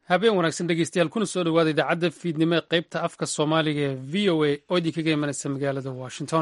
habeen wanaagsan dhegeystayaal kuna soo dhowaada idaacadda fiidnimo ee qaybta afka soomaaliga ee v o a oo idinkaga imanaysa magaalada washington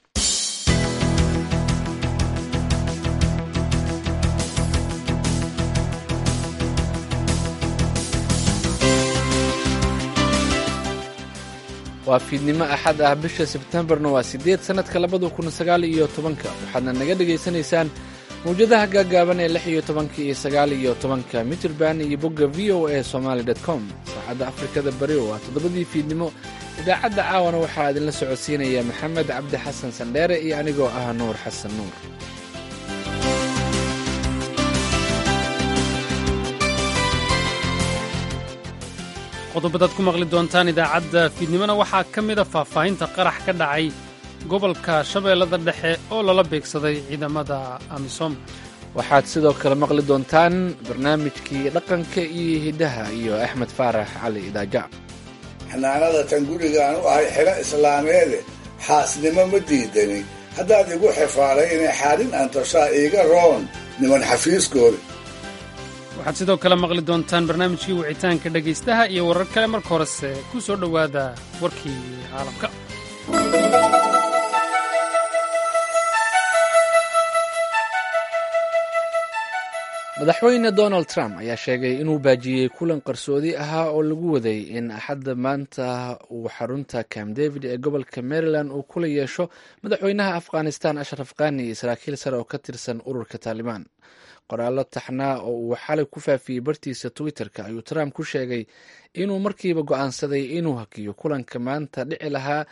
waa fiidnimo axad ah bisha sebtembarna waa siddeed sannadka labada kun sagaal iyo tobanka waxaadna naga dhegaysanaysaan mawjadaha gaagaaban ee lix iyo tobanka iyo sagaal iyo tobanka mitrband iyo bogga v o a somaali dot com saacadda afrikada bari waa toddobadii fiidnimo idaacadda caawana waxaa idinla socodsiinaya maxamed cabdi xasan sandheere iyo anigoo ah nuur xasan nuur qodobadaad ku maqli doontaan idaacadda fiidnimona waxaa ka mida faahfaahinta qarax ka dhacay gobolka shabeellada dhexe oo lala beegsaday ciidamada amisom waxaad sidoo kale maqli doontaan barnaamijkii dhaqanka iyo hiddaha iyo axmed faarax cali idaaja xanaanada tan gurigaan u ahay xilo islaameede xaasnimo ma diidani haddaad igu xifaalay inay xaarin antoshaa iiga roon niman xafiiskooda waxaad sidoo kale maqli doontaan barnaamijkii wicitaanka dhegaystaha iyo warar kale marka horese ku soo dhowaada warkii caalamka madaxweyne donald trump ayaa sheegay inuu baajiyey kulan qarsoodi ahaa oo lagu waday in axadda maanta uu xarunta camp david ee gobolka maryland uu kula yeesho madaxweynaha afghanistan ashraf khani iyo saraakiil sare oo ka tirsan ururka taalibaan qoraallo taxnaa oo uu xalay ku faafiyey bartiisa twitter-ka ayuu trump ku sheegay inuu markiiba go-aansaday inuu hakiyo kulanka maanta dhici lahaa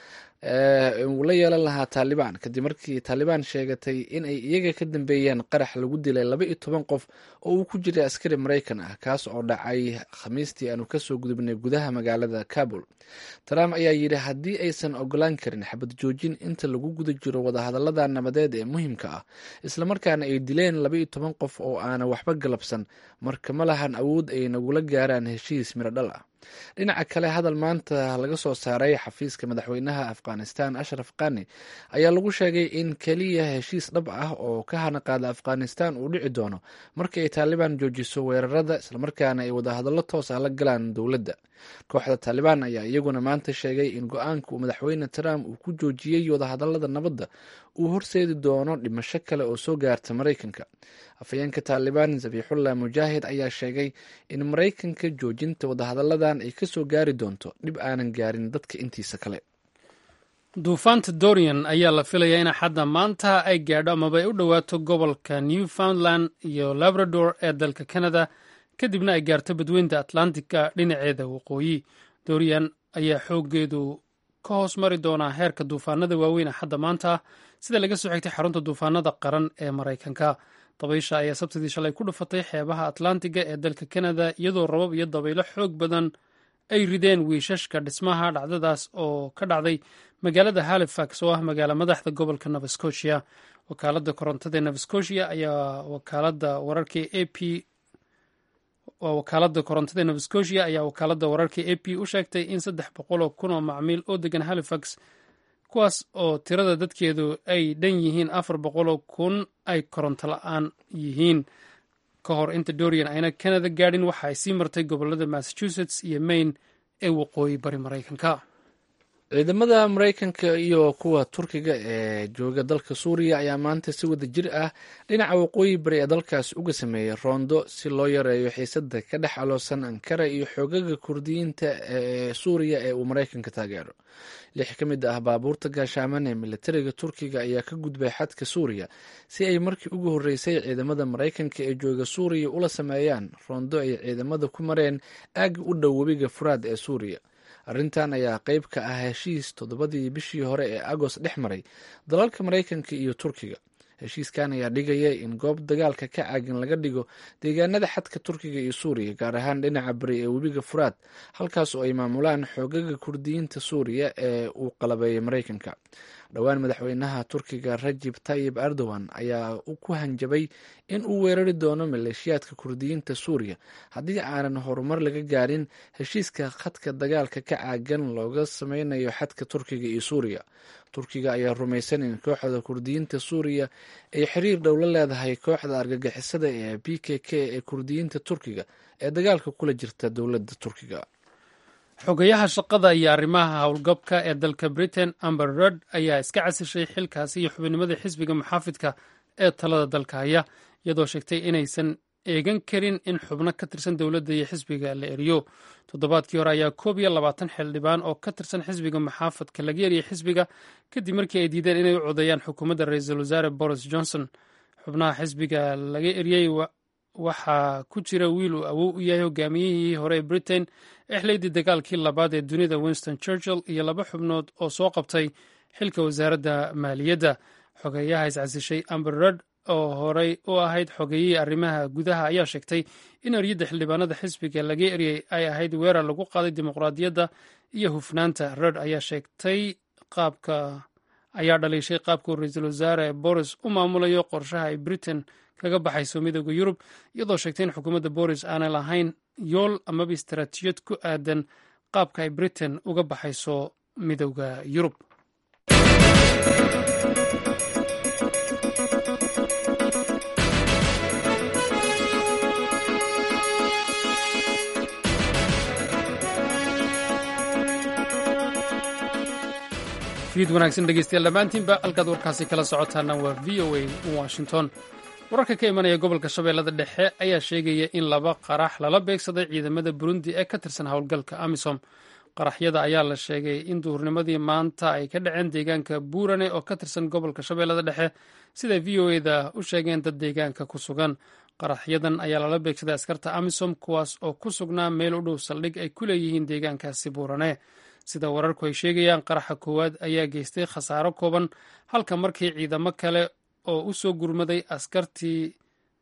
uu la yeelan lahaa taalibaan kadib markii taalibaan sheegatay in ay iyaga ka dambeeyeen qarax lagu dilay laba iyo toban qof oo uu ku jiray askari maraykan ah kaas oo dhacay khamiistii aanu kasoo gudubnay gudaha magaalada kabul trump ayaa yidhi haddii aysan ogolaan karin xabad joojin inta lagu guda jiro wadahadallada nabadeed ee muhiimka ah islamarkaana ay dileen laba iyo toban qof oo aana waxba galabsan marka ma lahan awood ay nagula gaaraan heshiis miro dhal ah dhinaca kale hadal maanta laga soo saaray xafiiska madaxweynaha afghanistan ashraf khani ayaa lagu sheegay in keliya heshiis dhab ah oo ka hanaqaada afghanistan uu dhici doono marka ay taalibaan joojiso weerarada islamarkaana ay wadahadallo toos ah la galaan dowladda kooxda taalibaan ayaa iyaguna maanta sheegay in go-aanka uu madaxweyne trump uu ku joojiyey wadahadallada nabadda uu horseedi doono dhimasho kale oo soo gaarta maraykanka afhayeenka taalibaan zabiixullah mujaahid ayaa sheegay in maraykanka joojinta wadahadalladan ay kasoo gaari doonto dhib aanan gaarin dadka intiisa kale duufaanta dorian ayaa la filayaa in axadda maanta ay gaadho amaba ay u dhowaato gobolka newfoundland iyo labrador ee dalka canada kadibna ay gaarto badweynta atlantica dhinaceeda waqooyi dorian ayaa xooggeedu ka hoos mari doonaa heerka duufaanada waaweyn axadda maanta sida laga soo xigtay xarunta duufaanada qaran ee maraykanka dabaysha ayaa sabtidii shalay ku dhufatay xeebaha atlantiga ee dalka canada iyadoo rabab iyo dabaylo xoog badan ay rideen wiishashka dhismaha dhacdadaas oo ka dhacday magaalada halifax oo ah magaalo madaxda gobolka nova scotia wakaalada korontada ee nova scotia ayaa wakaalada wararka a p waa wakaalada korontada ee nova scotia ayaa wakaalada wararka a p u sheegtay in saddex boqol oo kun oo macmiil oo degan halifax kuwaas oo tirada dadkeedu ay dhan yihiin afar boqoloo kun ay koronto la-aan yihiin ka hor inta dorian ayna canada gaadhin waxa ay sii martay gobolada massachusetts iyo maine ee waqooyi bari maraykanka ciidamada maraykanka iyo kuwa turkiga ee jooga dalka suuriya ayaa maanta si wada jir ah dhinaca waqooyi bari ee dalkaas uga sameeyey roondo si loo yareeyo xiisada ka dhex aloosan ankara iyo xoogaga kurdiyiinta ee suuriya ee uu maraykanka taageero lix ka mid ah baabuurta gaashaaman ee militariga turkiga ayaa ka gudbay xadka suuriya si ay markii ugu horreysay ciidamada maraykanka ee jooga suuriya ula sameeyaan roondo ay ciidamada ku mareen aagga u dhow webiga furaad ee suuriya arrintan ayaa qayb ka ah heshiis toddobadii bishii hore ee agost dhex maray dalalka maraykanka iyo turkiga heshiiskan ayaa dhigaya in goob dagaalka ka caagan laga dhigo deegaanada xadka turkiga iyo suuriya gaar ahaan dhinaca bari ee webiga furaad halkaas oo ay maamulaan xoogaga kurdiyiinta suuriya ee uu qalabeeyay maraykanka dhowaan madaxweynaha turkiga rajib tayib erdogan ayaa ku hanjabay in uu weerari doono maleeshiyaadka kurdiyiinta suuriya haddii aanan horumar laga gaarin heshiiska khadka dagaalka ka caagan looga sameynayo xadka turkiga iyo suuriya turkiga ayaa rumaysan in kooxda kurdiyiinta suuriya ay xiriir dhow la leedahay kooxda argagixisada ee b k k ee kurdiyiinta turkiga ee dagaalka kula jirta dowladda turkiga xogayaha shaqada iyo arrimaha howlgabka ee dalka britain amber rod ayaa iska casishay xilkaasi iyo xubinimada xisbiga muxaafidka ee talada dalka haya iyadoo sheegtay inaysan eegan karin in xubno ka tirsan dowladda iyo xisbiga la eriyo toddobaadkii hore ayaa koob iyo labaatan xildhibaan oo ka tirsan xisbiga muxaafadka laga eriyey xisbiga kadib markii ay diideen inay u codeeyaan xukuumadda ra-iisul wasaare boris johnson xubnaha xisbiga laga eriyey waxaa ku jira wiil uu awow u yahay hogaamiyihii hore ee britain exleydii dagaalkii labaad ee dunida winston churchill iyo laba xubnood oo soo qabtay xilka wasaaradda maaliyadda xogeeyaha iscasishay amber rod oo horey u ahayd xogeeyihii arrimaha gudaha ayaa sheegtay in eryadda xildhibaanada xisbiga laga eriyey ay ahayd weerar lagu qaaday dimuqraadiyadda iyo hufnaanta rod ayaa sheegtay qaabka ayaa dhaliishay qaabkuu ra-iisul wasaare boris u maamulayo qorshaha ay britain kaga baxayso midooda yurub iyadoo sheegtay in xukuumadda boris aanay lahayn yool amaba istaraatiijiyad ku aadan qaabka ay britain uga baxayso midooda yurub fiid wanaagsan dhegeystayaal dhammaantiinba halkaad warkaasi kala socotaana waa v o a washington wararka ka imanaya gobolka shabeellada dhexe ayaa sheegaya in laba qarax lala beegsaday ciidamada burundi ee ka tirsan howlgalka amisom qaraxyada ayaa la sheegay in duhurnimadii maanta ay ka dhaceen deegaanka buurane oo ka tirsan gobolka shabeellada dhexe siday v o eda u sheegeen dad deegaanka ku sugan qaraxyadan ayaa lala beegsaday askarta amisom kuwaas oo ku sugnaa meel u dhow saldhig ay ku leeyihiin deegaankaasi buurane sida wararku ay sheegayaan qaraxa koowaad ayaa geystay khasaaro kooban halka markii ciidamo kale oo u soo gurmaday askartii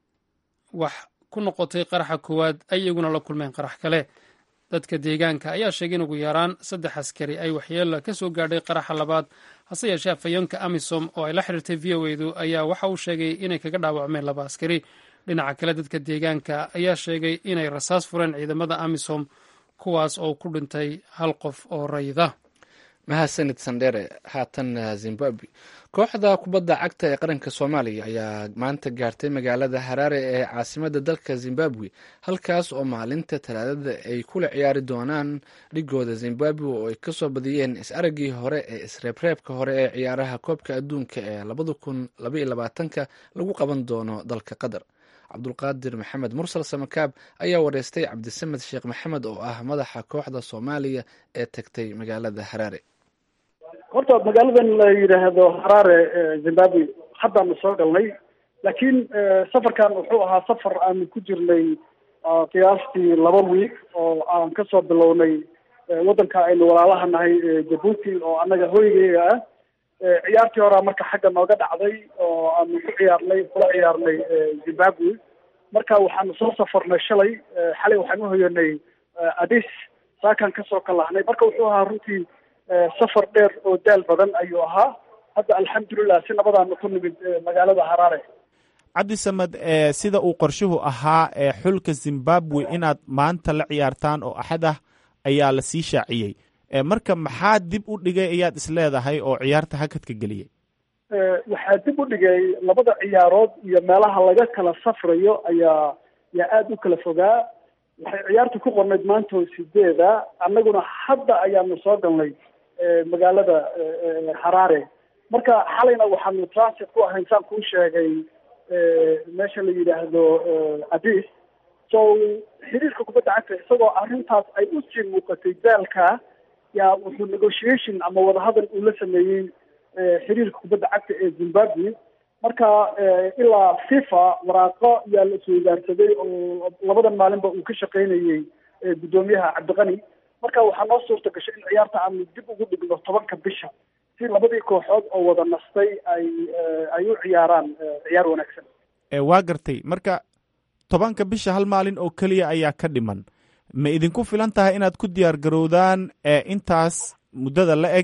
wax ku noqotay qaraxa koowaad ay iyaguna la kulmeen qarax kale dadka deegaanka ayaa sheegay in ugu yaraan saddex askari ay waxyeelo ka soo gaadhay qaraxa labaad hase yeeshee afhayeenka amisom oo ay la xiriirtay v o edu ayaa waxa uu sheegay inay kaga dhaawacmeen laba askari dhinaca kale dadka deegaanka ayaa sheegay inay rasaas fureen ciidamada amisom kuwaas oo ku dhintay hal qof oo rayida mahadsanid sandhere haatan zimbabwe kooxda kubadda cagta ee qaranka soomaaliya ayaa maanta gaartay magaalada haraare ee caasimadda dalka zimbabwe halkaas oo maalinta talaadada ay kula ciyaari doonaan dhigooda zimbabwe oo ay kasoo badiyeen is-araggii hore ee isreebreebka hore ee ciyaaraha koobka adduunka ee labada kun labaiyo labaatanka lagu qaban doono dalka qatar cabdulqaadir maxamed mursal samakaab ayaa wareystay cabdisamed sheekh maxamed oo ah madaxa kooxda soomaaliya ee tagtay magaalada haraare horta magaaladan la yidhaahdo haraare zimbabwe haddaanu soo galnay laakiin safarkan wuxuu ahaa safar aanu ku jirnay qiyaastii laba wiig oo aan kasoo bilownay waddanka aynu walaalaha nahay jabuuti oo annaga hoygeyga ah ciyaartii horaa marka xagga nooga dhacday oo aanu ku ciyaarnay kula ciyaarnay zimbabwe marka waxaanu soo safarnay shalay xalay waxaan uhoyanay adis saakan kasoo kalahnay marka wuxuu ahaa runtii safar dheer oo daal badan ayuu ahaa hadda alxamdulilah si nabadaanu ku nimid magaalada haraare cabdisamed sida uu qorshuhu ahaa ee xulka zimbabwe inaad maanta la ciyaartaan oo axad ah ayaa la sii shaaciyey marka maxaa dib u dhigay ayaad isleedahay oo ciyaarta hakadka geliyey waxaa dib u dhigay labada ciyaarood iyo meelaha laga kala safrayo ayaa yaa aada u kala fogaa waxay ciyaarta ku qornayd maanta oo sideeda annaguna hadda ayaanu soo galnay magaalada haraare marka xalayna waxaanu transit ku ahayn saan kuu sheegay meesha la yidhaahdo adis so xiriirka kubadda cagta isagoo arrintaas ay usii muuqatay daalka yaa wuxuu negotiation ama wadahadal uu la sameeyey xiriirka kubadda cagta ee zimbabwe marka ilaa fifa waraaqo yaa la isweydaarsaday oo labadan maalinba uu ka shaqaynayey guddoomiyaha cabdiqani marka waxaa noo suurta gashay in ciyaarta aanu dib ugu dhigno tobanka bisha si labadii kooxood oo wada nastay ay ay u ciyaaraan ciyaar wanaagsan waa gartay marka tobanka bisha hal maalin oo keliya ayaa ka dhiman ma idinku filan tahay inaad ku diyaar garowdaan intaas muddada la eg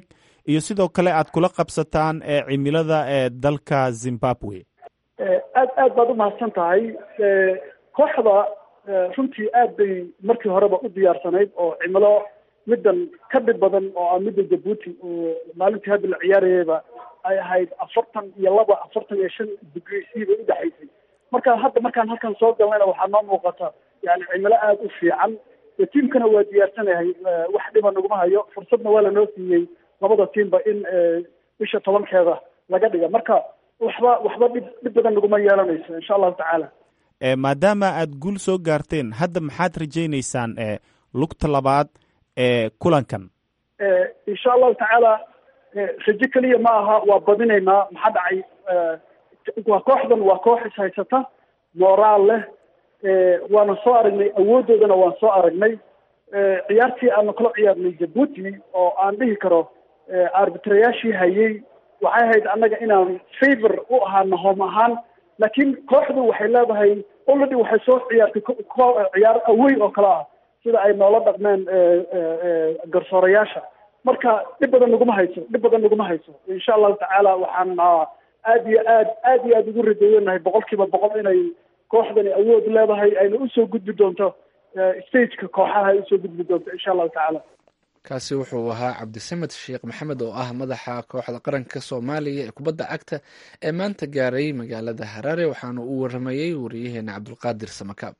iyo sidoo kale aad kula qabsataan cimilada ee dalka zimbabwe aad aad baad umahadsan tahay kooxda runtii aad bay markii horeba u diyaarsanayd oo cimilo middan ka dhib badan oo ah midda jabuuti oo maalintii hadda la ciyaarayayba ay ahayd afartan iyo laba afartan iyo shan degree c bay udhexaysay marka hadda markaan halkan soo galnayna waxaa noo muuqata yani cimilo aada u fiican tiimkana waa diyaarsanahay wax dhiba naguma hayo fursadna waa lanoo siiyey labada tiimba in bisha tobankeeda laga dhiga marka waxba waxba dhib dhib badan naguma yeelanayso insha allahu tacaala maadaama aad guul soo gaarteen hadda maxaad rajaynaysaan lugta labaad ee kulankan insha allahu tacaala rajo keliya ma aha waa badinaynaa maxaa dhacay waa kooxdan waa koox is haysata moraal leh waana soo aragnay awooddoodana waan soo aragnay ciyaartii aanu kala ciyaarnay jabuuti oo aan dhihi karo arbitrayaashii hayay waxay ahayd annaga inaan favor u ahaana hoom ahaan laakiin kooxdu waxay leedahay already waxay soo ciyaartay ciyaar awey oo kale ah sida ay noola dhaqmeen garsoorayaasha marka dhib badan naguma hayso dhib badan naguma hayso insha allahu tacaala waxaan aad iyo aad aad iyo aad ugu rajayanahay boqol kiiba boqol inay kooxdani awood leedahay ayna usoo gudbi doonto stageka kooxaha ay usoo gudbi doonto insha allahu tacaala kaasi wuxuu ahaa cabdisamed sheekh maxamed oo ah madaxa kooxda qaranka soomaaliya ee kubadda cagta ee maanta gaaray magaalada haraare waxaana uu waramayey wariyaheena cabdulqaadir samakaab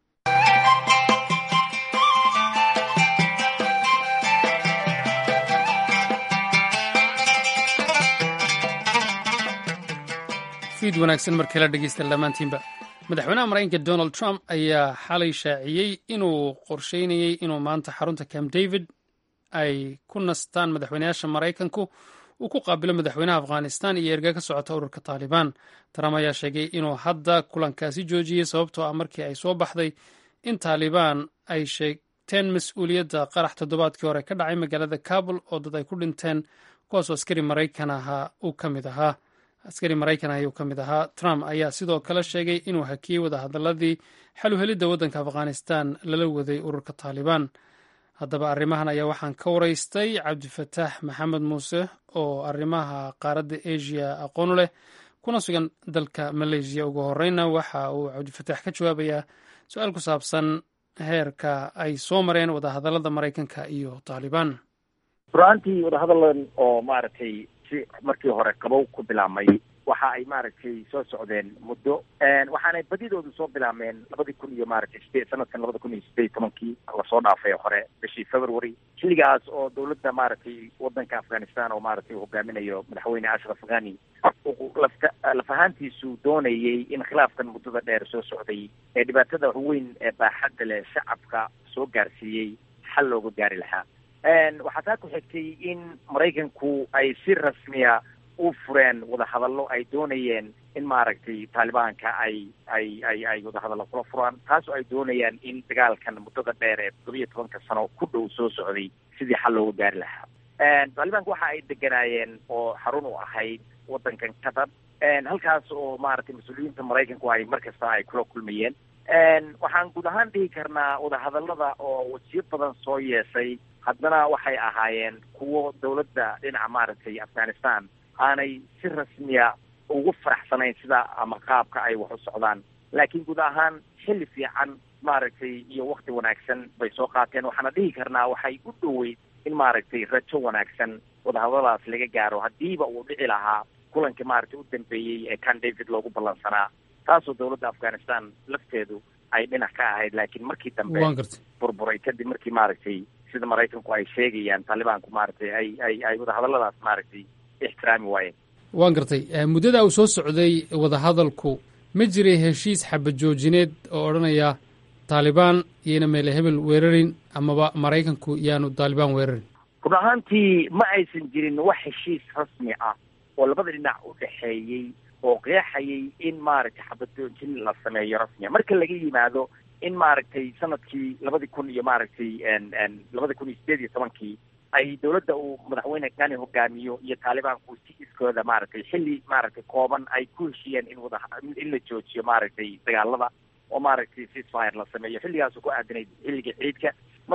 fiid wanaagsan markii la dhegeysta dhammaantiinba madaxweynaha maraykanka donald trump ayaa xalay shaaciyey inuu qorsheynayey inuu maanta xarunta camp david ay ku nastaan madaxweynayaasha maraykanku uu ku qaabilo madaxweynaha afghanistan iyo erga ka socota ururka taalibaan trump ayaa sheegay inuu hadda kulankaasi joojiyey sababtoo ah markii ay soo baxday in taalibaan ay sheegteen mas-uuliyadda qarax toddobaadkii hore ka dhacay magaalada kabul oo dad ay ku dhinteen kuwaasoo askari maraykan ahaa uu ka mid ahaa askari maraykan ayuu ka mid ahaa trump ayaa sidoo kale sheegay inuu hakiyey wadahadaladii xaluhelidda waddanka afghanistan lala waday ururka taalibaan haddaba arrimahan ayaa waxaan ka waraystay cabdifataax maxamed muuse oo arrimaha qaaradda asia aqoonu leh kuna sugan dalka malaysiya ugu horeyna waxa uu cabdifataax ka jawaabayaa su-aal ku saabsan heerka ay soo mareen wadahadalada maraykanka iyo taalibaan ruaantii wadahadalan oo maaragtay si markii hore qabow ku bilaabmay waxa ay maaragtay soo socdeen muddo waxaanay badidoodu soo bilaabmeen labadii kun iyo maaragtay sideed sanadkan labada kun iyo sideed tobankii lasoo dhaafay hore bishii february xilligaas oo dawladda maaragtay wadanka afghanistan oo maaragtay uu hogaaminayo madaxweyne ashraf ghani lafta laf ahaantiisu doonayay in khilaafkan muddada dheer soo socday ee dhibaatada weyn ee baaxadda leh shacabka soo gaarsiiyey xal looga gaari lahaa waxaa taa ku xigtay in maraykanku ay si rasmiya u fureen wadahadallo ay doonayeen in maaragtay taalibaanka ay ay ay ay wadahadallo kula furaan taasoo ay doonayaan in dagaalkan muddada dheer ee toddobiyo tobanka sano ku dhow soo socday sidii xal looga gaari lahaa taalibaanka waxa ay deganaayeen oo xarun u ahayd waddankan qatar halkaas oo maaragtay mas-uuliyiinta maraykanku ay mar kasta ay kula kulmayeen waxaan guud ahaan dhihi karnaa wadahadallada oo wasiyo badan soo yeeshay haddana waxay ahaayeen kuwo dawladda dhinaca maaragtay afghanistan aanay si rasmiya ugu faraxsanayn sida ama qaabka ay wax u socdaan laakiin guud ahaan xilli fiican maaragtay iyo wakti wanaagsan bay soo qaateen waxaana dhihi karnaa waxay u dhoweyd in maaragtay rajo wanaagsan wadahadaladaas laga gaaro haddiiba uu dhici lahaa kulankii maaragtay u dambeeyey ee can david loogu ballansanaa taasoo dawladda afghanistan lafteedu ay dhinac ka ahayd laakiin markii dambe burburay kadib markii maaragtay sida maraykanku ay sheegayaan taalibaanku maaragtay ay ay ay wadahadalladaas maaragtay ixtiraami waayeen waan gartay muddada uu soo socday wadahadalku ma jiray heshiis xabadjoojineed oo odhanaya taalibaan iyayna meele hebel weerarin amaba maraykanku yaanu taalibaan weerarin run ahaantii ma aysan jirin wax heshiis rasmi ah oo labada dhinac u dhexeeyey oo qeexayay in maaragtay xabadjoojin la sameeyo rasmiya marka laga yimaado in maaragtay sanadkii labadi kun iyo maaragtay labada kun iyo sideed iyo tobankii ay dawladda uu madaxweyne kani hogaamiyo iyo taalibaanku si iskooda maaragtay xilli maaragtay kooban ay ku heshiyeen in wada in la joojiyo maaragtay dagaalada oo maaragtay ceasefire la sameeyo xilligaasoo ku aadanayd xilliga ciidka marka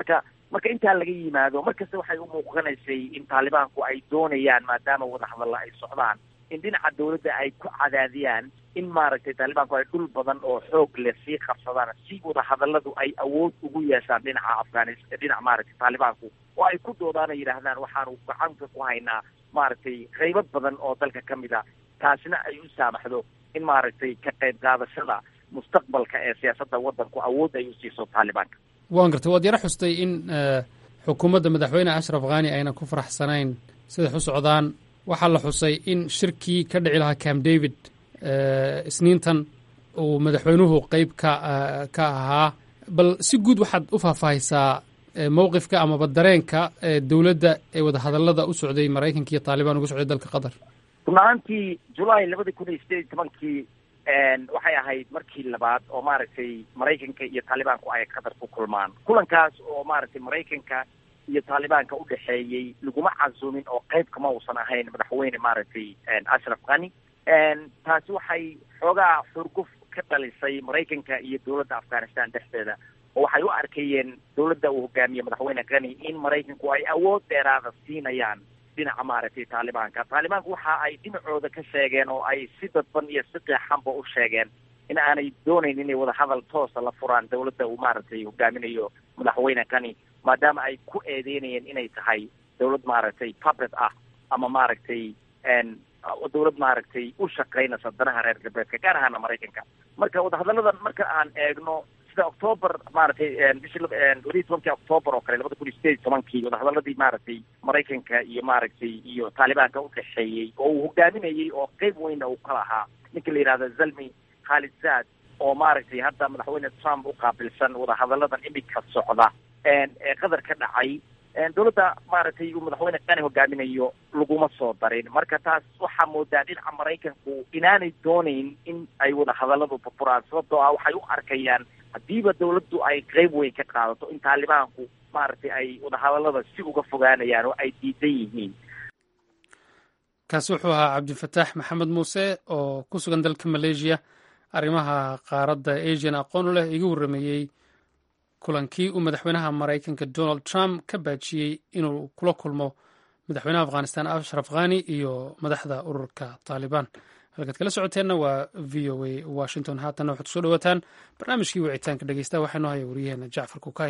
marka intaa laga yimaado markasta waxay u muuqanaysay in taalibaanku ay doonayaan maadaama wadahadalla ay socdaan in dhinaca dawladda ay ku cadaadiyaan in maaragtay taalibaanku ay dhul badan oo xoog leh sii qabsadaan si wadahadalladu ay awood ugu yeeshaan dhinaca afghanis dhinaca maaragtay taalibaanku oo ay ku doodaan ay yidhaahdaan waxaanu gacanka ku haynaa maaragtay qaybo badan oo dalka ka mid a taasina ay u saamaxdo in maaragtay ka qayb qaadashada mustaqbalka ee siyaasadda waddanku awood ay u siiso taalibaanka waan gartay waad yaro xustay in xukuumadda madaxweyne ashraf khani ayna ku faraxsanayn siday u socdaan waxaa la xusay in shirkii ka dhici lahaa camp david isniintan uu madaxweynuhu qeyb ka ka ahaa bal si guud waxaad u faahfaahisaa mowqifka amaba dareenka dowladda ee wadahadallada u socday maraykanka iyo taalibaan uga socday dalka qatar run ahaantii julaay labada kun iyo sideed iyo tobankii waxay ahayd markii labaad oo maaragtay maraykanka iyo taalibaanku ay qatar ku kulmaan kulankaas oo maaragtay maraykanka iyo taalibaanka u dhexeeyey laguma casuumin oo qayb kama uusan ahayn madaxweyne maaragtay ashraf khani taasi waxay xoogaa xurguf ka dhalisay maraykanka iyo dowladda afghanistan dhexdeeda oo waxay u arkayeen dowladda uu hogaamiye madaxweyne khani in maraykanku ay awood dheeraada siinayaan dhinaca maaragtay taalibaanka taalibaanku waxa ay dhinacooda ka sheegeen oo ay si dadban iyo si qeexanba u sheegeen in aanay doonayn inay wadahadal toosa la furaan dowladda uu maaragtay hogaaminayo madaxweyne kani maadaama ay ku eedeynayeen inay tahay dowlad maaragtay puppet ah ama maaragtay dowlad maaragtay u shaqaynaysa danaha reer galbeedka gaar ahaana maraykanka marka wadahadalladan marka aan eegno sida octoober maaragtay bishii weliyi tobankii octoober oo kale labada kun iyo sideed iyo tobankii wadahadaladii maaragtay maraykanka iyo maaragtay iyo taalibaanka udhexeeyey oo uu hogaaminayey oo qeyb weynna uu ka lahaa ninka la yidhahdo zalmi khalid zaad oo maaragtay hadda madaxweyne trump u qaabilsan wadahadalladan imika socda ee qadar ka dhacay dowladda maaragtay uu madaxweyne kani hogaaminayo laguma soo darin marka taas waxaa moodaa dhinaca maraykanku inaanay doonayn in ay wadahadalladu burburaan sababtoo ah waxay u arkayaan haddiiba dowladdu ay qeyb weyn ka qaadato in taalibaanku maaragtay ay wadahadallada si uga fogaanayaan oo ay diidan yihiin kaasi wuxuu ahaa cabdifataax maxamed muuse oo ku sugan dalka maleeshiya arrimaha qaaradda asian aqoon u leh iga warrameeyey kulankii uu madaxweynaha maraykanka donald trump ka baajiyey inuu kula kulmo madaxweynaha afghanistan ashraf khani iyo madaxda ururka taalibaan halkaad kala socoteenna waa v o a washington haatanna waxaad kusoo dhawaataan barnaamijkii wicitaanka dhegeysta waxaa noo haya wariyaheena jacfar kukay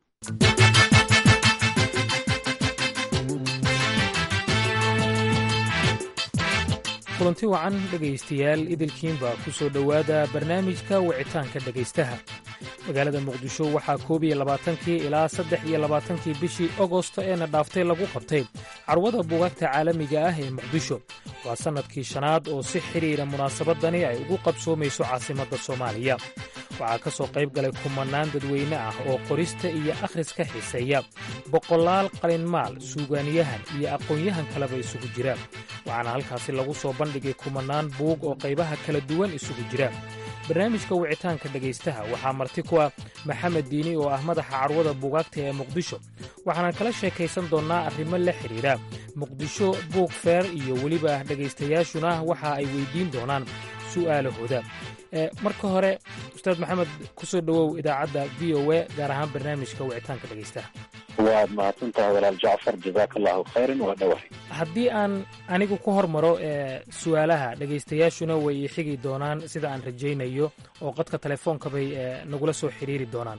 kulanti wacan dhegaystayaal idilkiinba ku soo dhowaada barnaamijka wicitaanka dhegaystaha magaalada muqdisho waxaa koob iyo labaatankii ilaa saddex iyo labaatankii bishii agosto eena dhaaftay lagu qabtay carwada buugaagta caalamiga ah ee muqdisho waa sannadkii shanaad oo si xidhiidha munaasabadani ay ugu qabsoomayso caasimadda soomaaliya waxaa ka soo qayb galay kumannaan dadweyne ah oo qorista iyo akhriska xiiseeya boqolaal qalinmaal suugaaniyahan iyo aqoon-yahan kaleba isugu jira waxaana halkaasi lagu soo bandhigay kumannaan buug oo qaybaha kala duwan isugu jira barnaamijka wicitaanka dhegaystaha waxaa marti ku ah maxamed diini oo ah madaxa carwada buugaagta ee muqdisho waxaanan kala sheekaysan doonnaa arrimo la xidhiidha muqdisho buug feer iyo weliba dhegaystayaashuna waxa ay weyddiin doonaan su'aalahooda marka hore ustaad maxamed ku soo dhowow idaacadda v o a gaar ahaan barnaamijka wicitaanka dhegaystaha waad mahadsantahay walaal jacfar jazaaka allahu khayran waa dhawahay haddii aan anigu ku hormaro su'aalaha dhegaystayaashuna way xigi doonaan sida aan rajaynayo oo qadka telefoonka bay nagula soo xidhiiri doonaan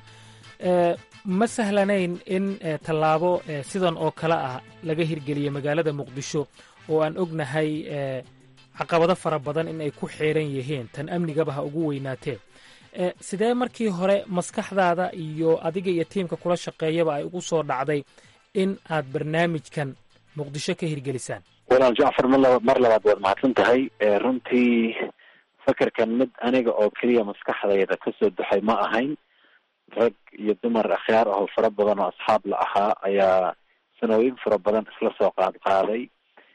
ma sahlanayn in tallaabo sidan oo kale ah laga hirgeliyo magaalada muqdisho oo aan ognahay caqabado fara badan in ay ku xeeran yihiin tan amnigaba ha ugu weynaatee sidee markii hore maskaxdaada iyo adiga iyo tiimka kula shaqeeyaba ay ugu soo dhacday in aad barnaamijkan muqdisho ka hirgelisaan walaal jacfar mar mar labaad waad mahadsan tahay runtii fakerkan mid aniga oo keliya maskaxdayda kasoo duxay ma ahayn rag iyo dumar akhyaar ahoo fara badan oo asxaab la ahaa ayaa sanooyin fara badan isla soo qaad qaaday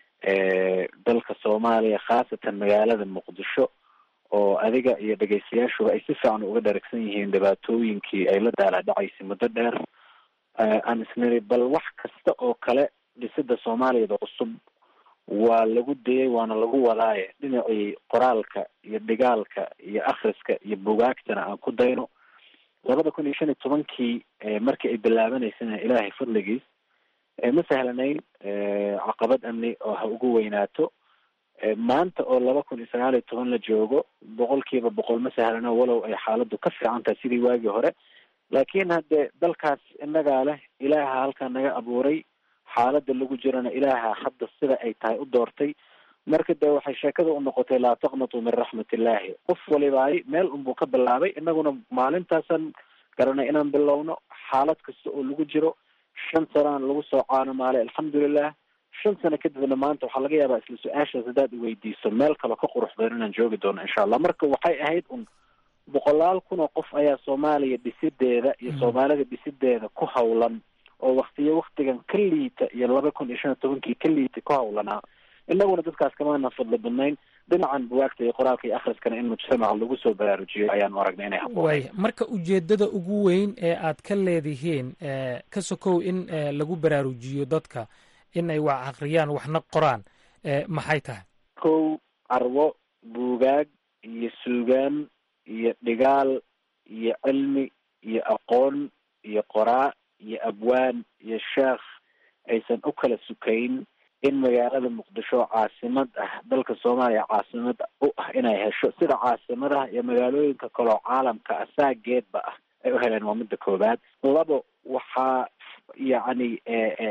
dalka soomaaliya khaasatan magaalada muqdisho oo adiga iyo dhegaystayaashuba ay si fiican uga dharagsan yihiin dhibaatooyinkii ay la daala dhacaysay muddo dheer aan isniri bal wax kasta oo kale dhisida soomaaliyada cusub waa lagu dayay waana lagu wadaaye dhinacii qoraalka iyo dhigaalka iyo akhriska iyo bugaagtana aan ku dayno labada kun iyo shan iyo tobankii markii ay bilaabanaysana ilaahay fadligiis ma sahlanayn caqabad amni oo ha ugu weynaato maanta oo laba kun iyo sagaal iyo toban la joogo boqolkiiba boqol ma sahlano walow ay xaaladdu ka fiican tahay sidii waagii hore laakiin haddee dalkaas innagaa leh ilaaha halkaa naga abuuray xaaladda lagu jirana ilaaha hadda sida ay tahay u doortay marka dee waxay sheekada u noqotay laa taqnatuu min raxmat illaahi qof walibaay meel unbuu ka bilaabay inaguna maalintaasaan garanay inaan bilowno xaalad kasta oo lagu jiro shan sanaan lagu soo caanamaalay alxamdulilah shan sano kadibna maanta waxaa laga yaabaa isla su-aashaas haddaad iweydiiso meel kale ka qurux badan inaan joogi doono insha allah marka waxay ahayd un boqolaal kun oo qof ayaa soomaaliya dhisideeda iyo soomaalida dhisideeda ku hawlan oo waktiyo waktigan ka liita iyo laba kun iyo shan iyo tobankii ka liita ku hawlanaa inaguna dadkaas kamaana fadli badnayn dhinacan buwaagta iyo qoraalka iyo akhriskana in mujtamaca lagu soo baraarujiyo ayaanu aragnay inay haboon waaya marka ujeeddada ugu weyn ee aad ka leedihiin ka sokow in lagu baraarujiyo dadka in ay wax akhriyaan waxna qoraan maxay tahay kow carwo buugaag iyo suugaan iyo dhigaal iyo cilmi iyo aqoon iyo qoraa iyo abwaan iyo sheekh aysan u kala sukayn in magaalada muqdisho caasimad ah dalka soomaaliya caasimad u ah inay hesho sida caasimadaha iyo magaalooyinka kaloo caalamka ah saageedba ah ay u heleen waa midda koowaad labo waxaa yacni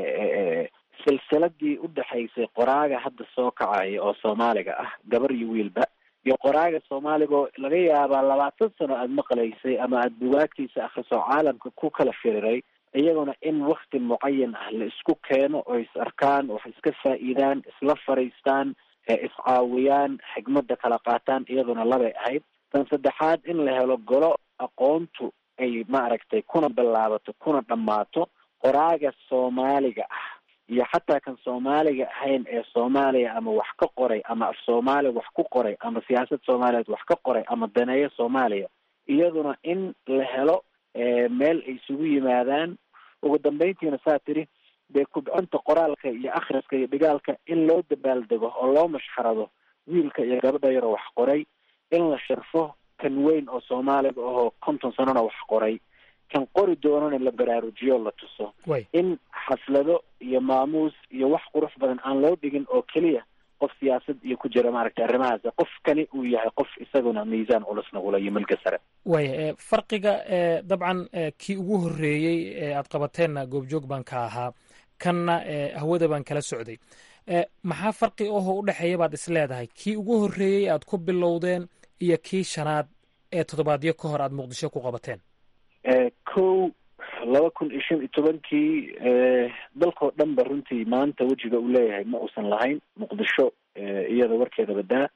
silsiladii u dhexaysay qoraaga hadda soo kacaya oo soomaaliga ah gabar iyo wiilba iyo qoraaga soomaaliga oo laga yaabaa labaatan sano aada maqlaysay ama aada bugaagtiisa akhriso caalamka ku kala firiray iyaguna in wakti mucayan ah la isku keeno oo is arkaan wax iska faa'iidaan isla fariistaan iscaawiyaan xigmada kala qaataan iyaduna labay ahayd tan saddexaad in la helo golo aqoontu ay maaragtay kuna bilaabato kuna dhammaato qoraaga soomaaliga ah iyo xataa kan soomaaliga ahayn ee soomaaliya ama wax ka qoray ama af soomaaliya wax ku qoray ama siyaasad soomaaliyeed wax ka qoray ama daneeyo soomaaliya iyaduna in la helo meel ay isugu yimaadaan ugu dambeyntiina saa tiri dee kubcinta qoraalka iyo akhriska iyo dhigaalka in loo dabaaldego oo loo mashxarado wiilka iyo gabadha yaroo wax qoray in la sharfo kan weyn oo soomaaliga ahoo konton sanona wax qoray kan qori doonana la baraarujiyo la tuso in xaflado iyo maamuus iyo wax qurux badan aan loo dhigin oo keliya qof siyaasad iyo ku jira maaragtay arrimahaas qofkani uu yahay qof isaguna miisaan culusna ula iyo milka sare waaya farqiga dabcan kii ugu horreeyey ee aad qabateenna goobjoog baan ka ahaa kanna hawada baan kala socday maxaa farqi ahoo u dhexeeya baad is leedahay kii ugu horreeyey aad ku bilowdeen iyo kii shanaad ee toddobaadyo ka hor aad muqdisho ku qabateen kow laba kun iyo shan iyo tobankii dalkao dhan ba runtii maanta wejiga uu leeyahay ma uusan lahayn muqdisho iyada warkeeda badaa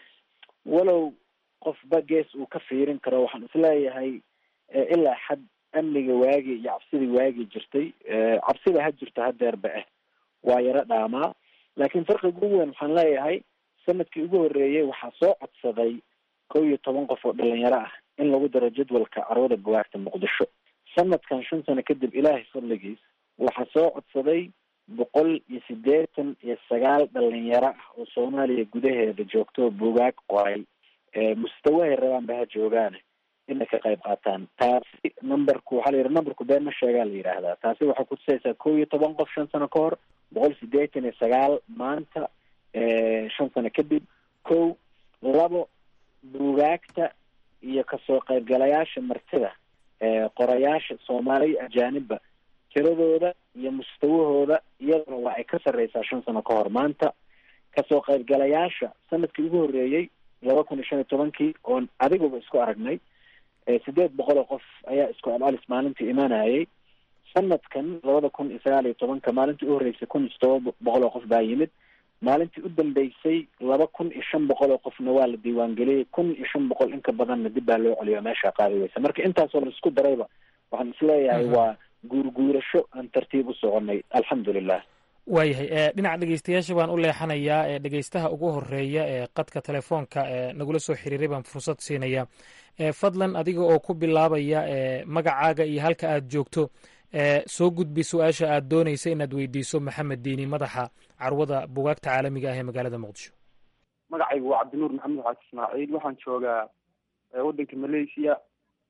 walow qofba gees uu ka fiirin karo waxaan isleeyahay ilaa xad amniga waagi iyo cabsidii waagi jirtay cabsida ha jirto hadeerba ah waa yaro dhaamaa laakiin farqiga ugu weyn waxaan leeyahay sanadkii ugu horreeyey waxaa soo codsaday kow iyo toban qof oo dhalinyaro ah in lagu daro jadwalka carwada buwaagta muqdisho sanadkan shan sano kadib ilaahay fadligiis waxaa soo codsaday boqol iyo siddeetan iyo sagaal dhalinyaro ah oo soomaaliya gudaheeda joogto oo buugaag qoray mustawahay rabaanba ha joogaane inay ka qayb qaataan taasi numberku waxaa la yidhi numberku been ma sheegaa la yidhaahdaa taasi waxay kutusaysaa kow iyo toban qof shan sano ka hor boqol siddeetan iyo sagaal maanta shan sano kadib kow labo buugaagta iyo kasoo qaybgalayaasha martida qorayaasha soomaaliya ajaanibba tiradooda iyo mustawahooda iyaduna waa ay ka sarreysaa shan sano ka hor maanta kasoo qaybgalayaasha sanadkii ugu horreeyey laba kun iyo shan iyo tobankii oon adiguba isku aragnay sideed boqol oo qof ayaa isku alalis maalintii imanayay sanadkan labada kun iyo sagaal iyo tobanka maalintii u horreysay kun iyo todoba boqol oo qof baa yimid maalintii u dambeysay laba kun iyo shan boqol oo qofna waa la diiwaangeliyey kun iyo shan boqol inka badanna dib baa loo celiyo meesha qaadi weysa marka intaasoo la isku darayba waxaan isleeyahay waa guurguurasho aan tartiib u soconay alxamdulilah waayahay dhinaca dhegeystayaasha baan u leexanayaa ee dhegeystaha ugu horeeya ee qadka telefoonka ee nagula soo xiriiray baan fursad siinaya fadlan adiga oo ku bilaabaya magacaaga iyo halka aad joogto soo gudbi su-aasha aad doonaysa inaad weydiiso maxamed diini madaxa carwada bugaagta caalamiga ah ee magaalada muqdisho magacaygu waa cabdinuur maxamed xaasi ismaaciil waxaan joogaa waddanka malaysia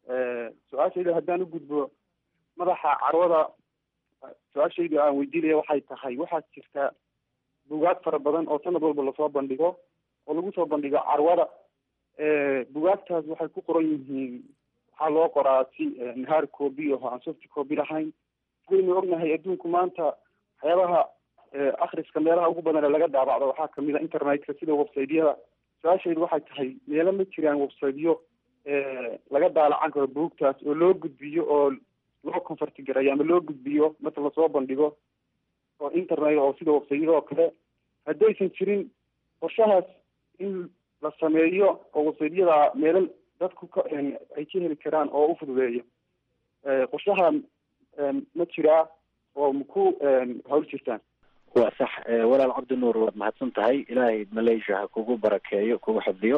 su-aashayda haddaan u gudbo madaxa carwada su-aashayda aan weydiinaya waxay tahay waxaa jirta bugaag fara badan oo sanad walba lasoo bandhigo oo lagu soo bandhigo carwada bugaagtaas waxay ku qoran yihiin waxaa loo qoraa si hard copy oo aan soft copy lahayn waynu ognahay adduunku maanta waxyaabaha akriska meelaha ugu badan ee laga daabacdo waxaa kamid a internetka sida websiteyada su-aashaydu waxay tahay meelo ma jiraan websiteyo laga daalacan karo buugtaas oo loo gudbiyo oo loo convertigarayo ama loo gudbiyo marka lasoo bandhigo oo internet oo sida websiteyada oo kale haddaysan jirin qorshahaas in la sameeyo oo websiteyada meelo dadku ka ay ka heli karaan oo u fududeeyo qorshaha ma jiraa oo maku hawl jirtaan waa sax walaal cabdinuur waad mahadsan tahay ilaahay malaysia ha kugu barakeeyo kugu xifdiyo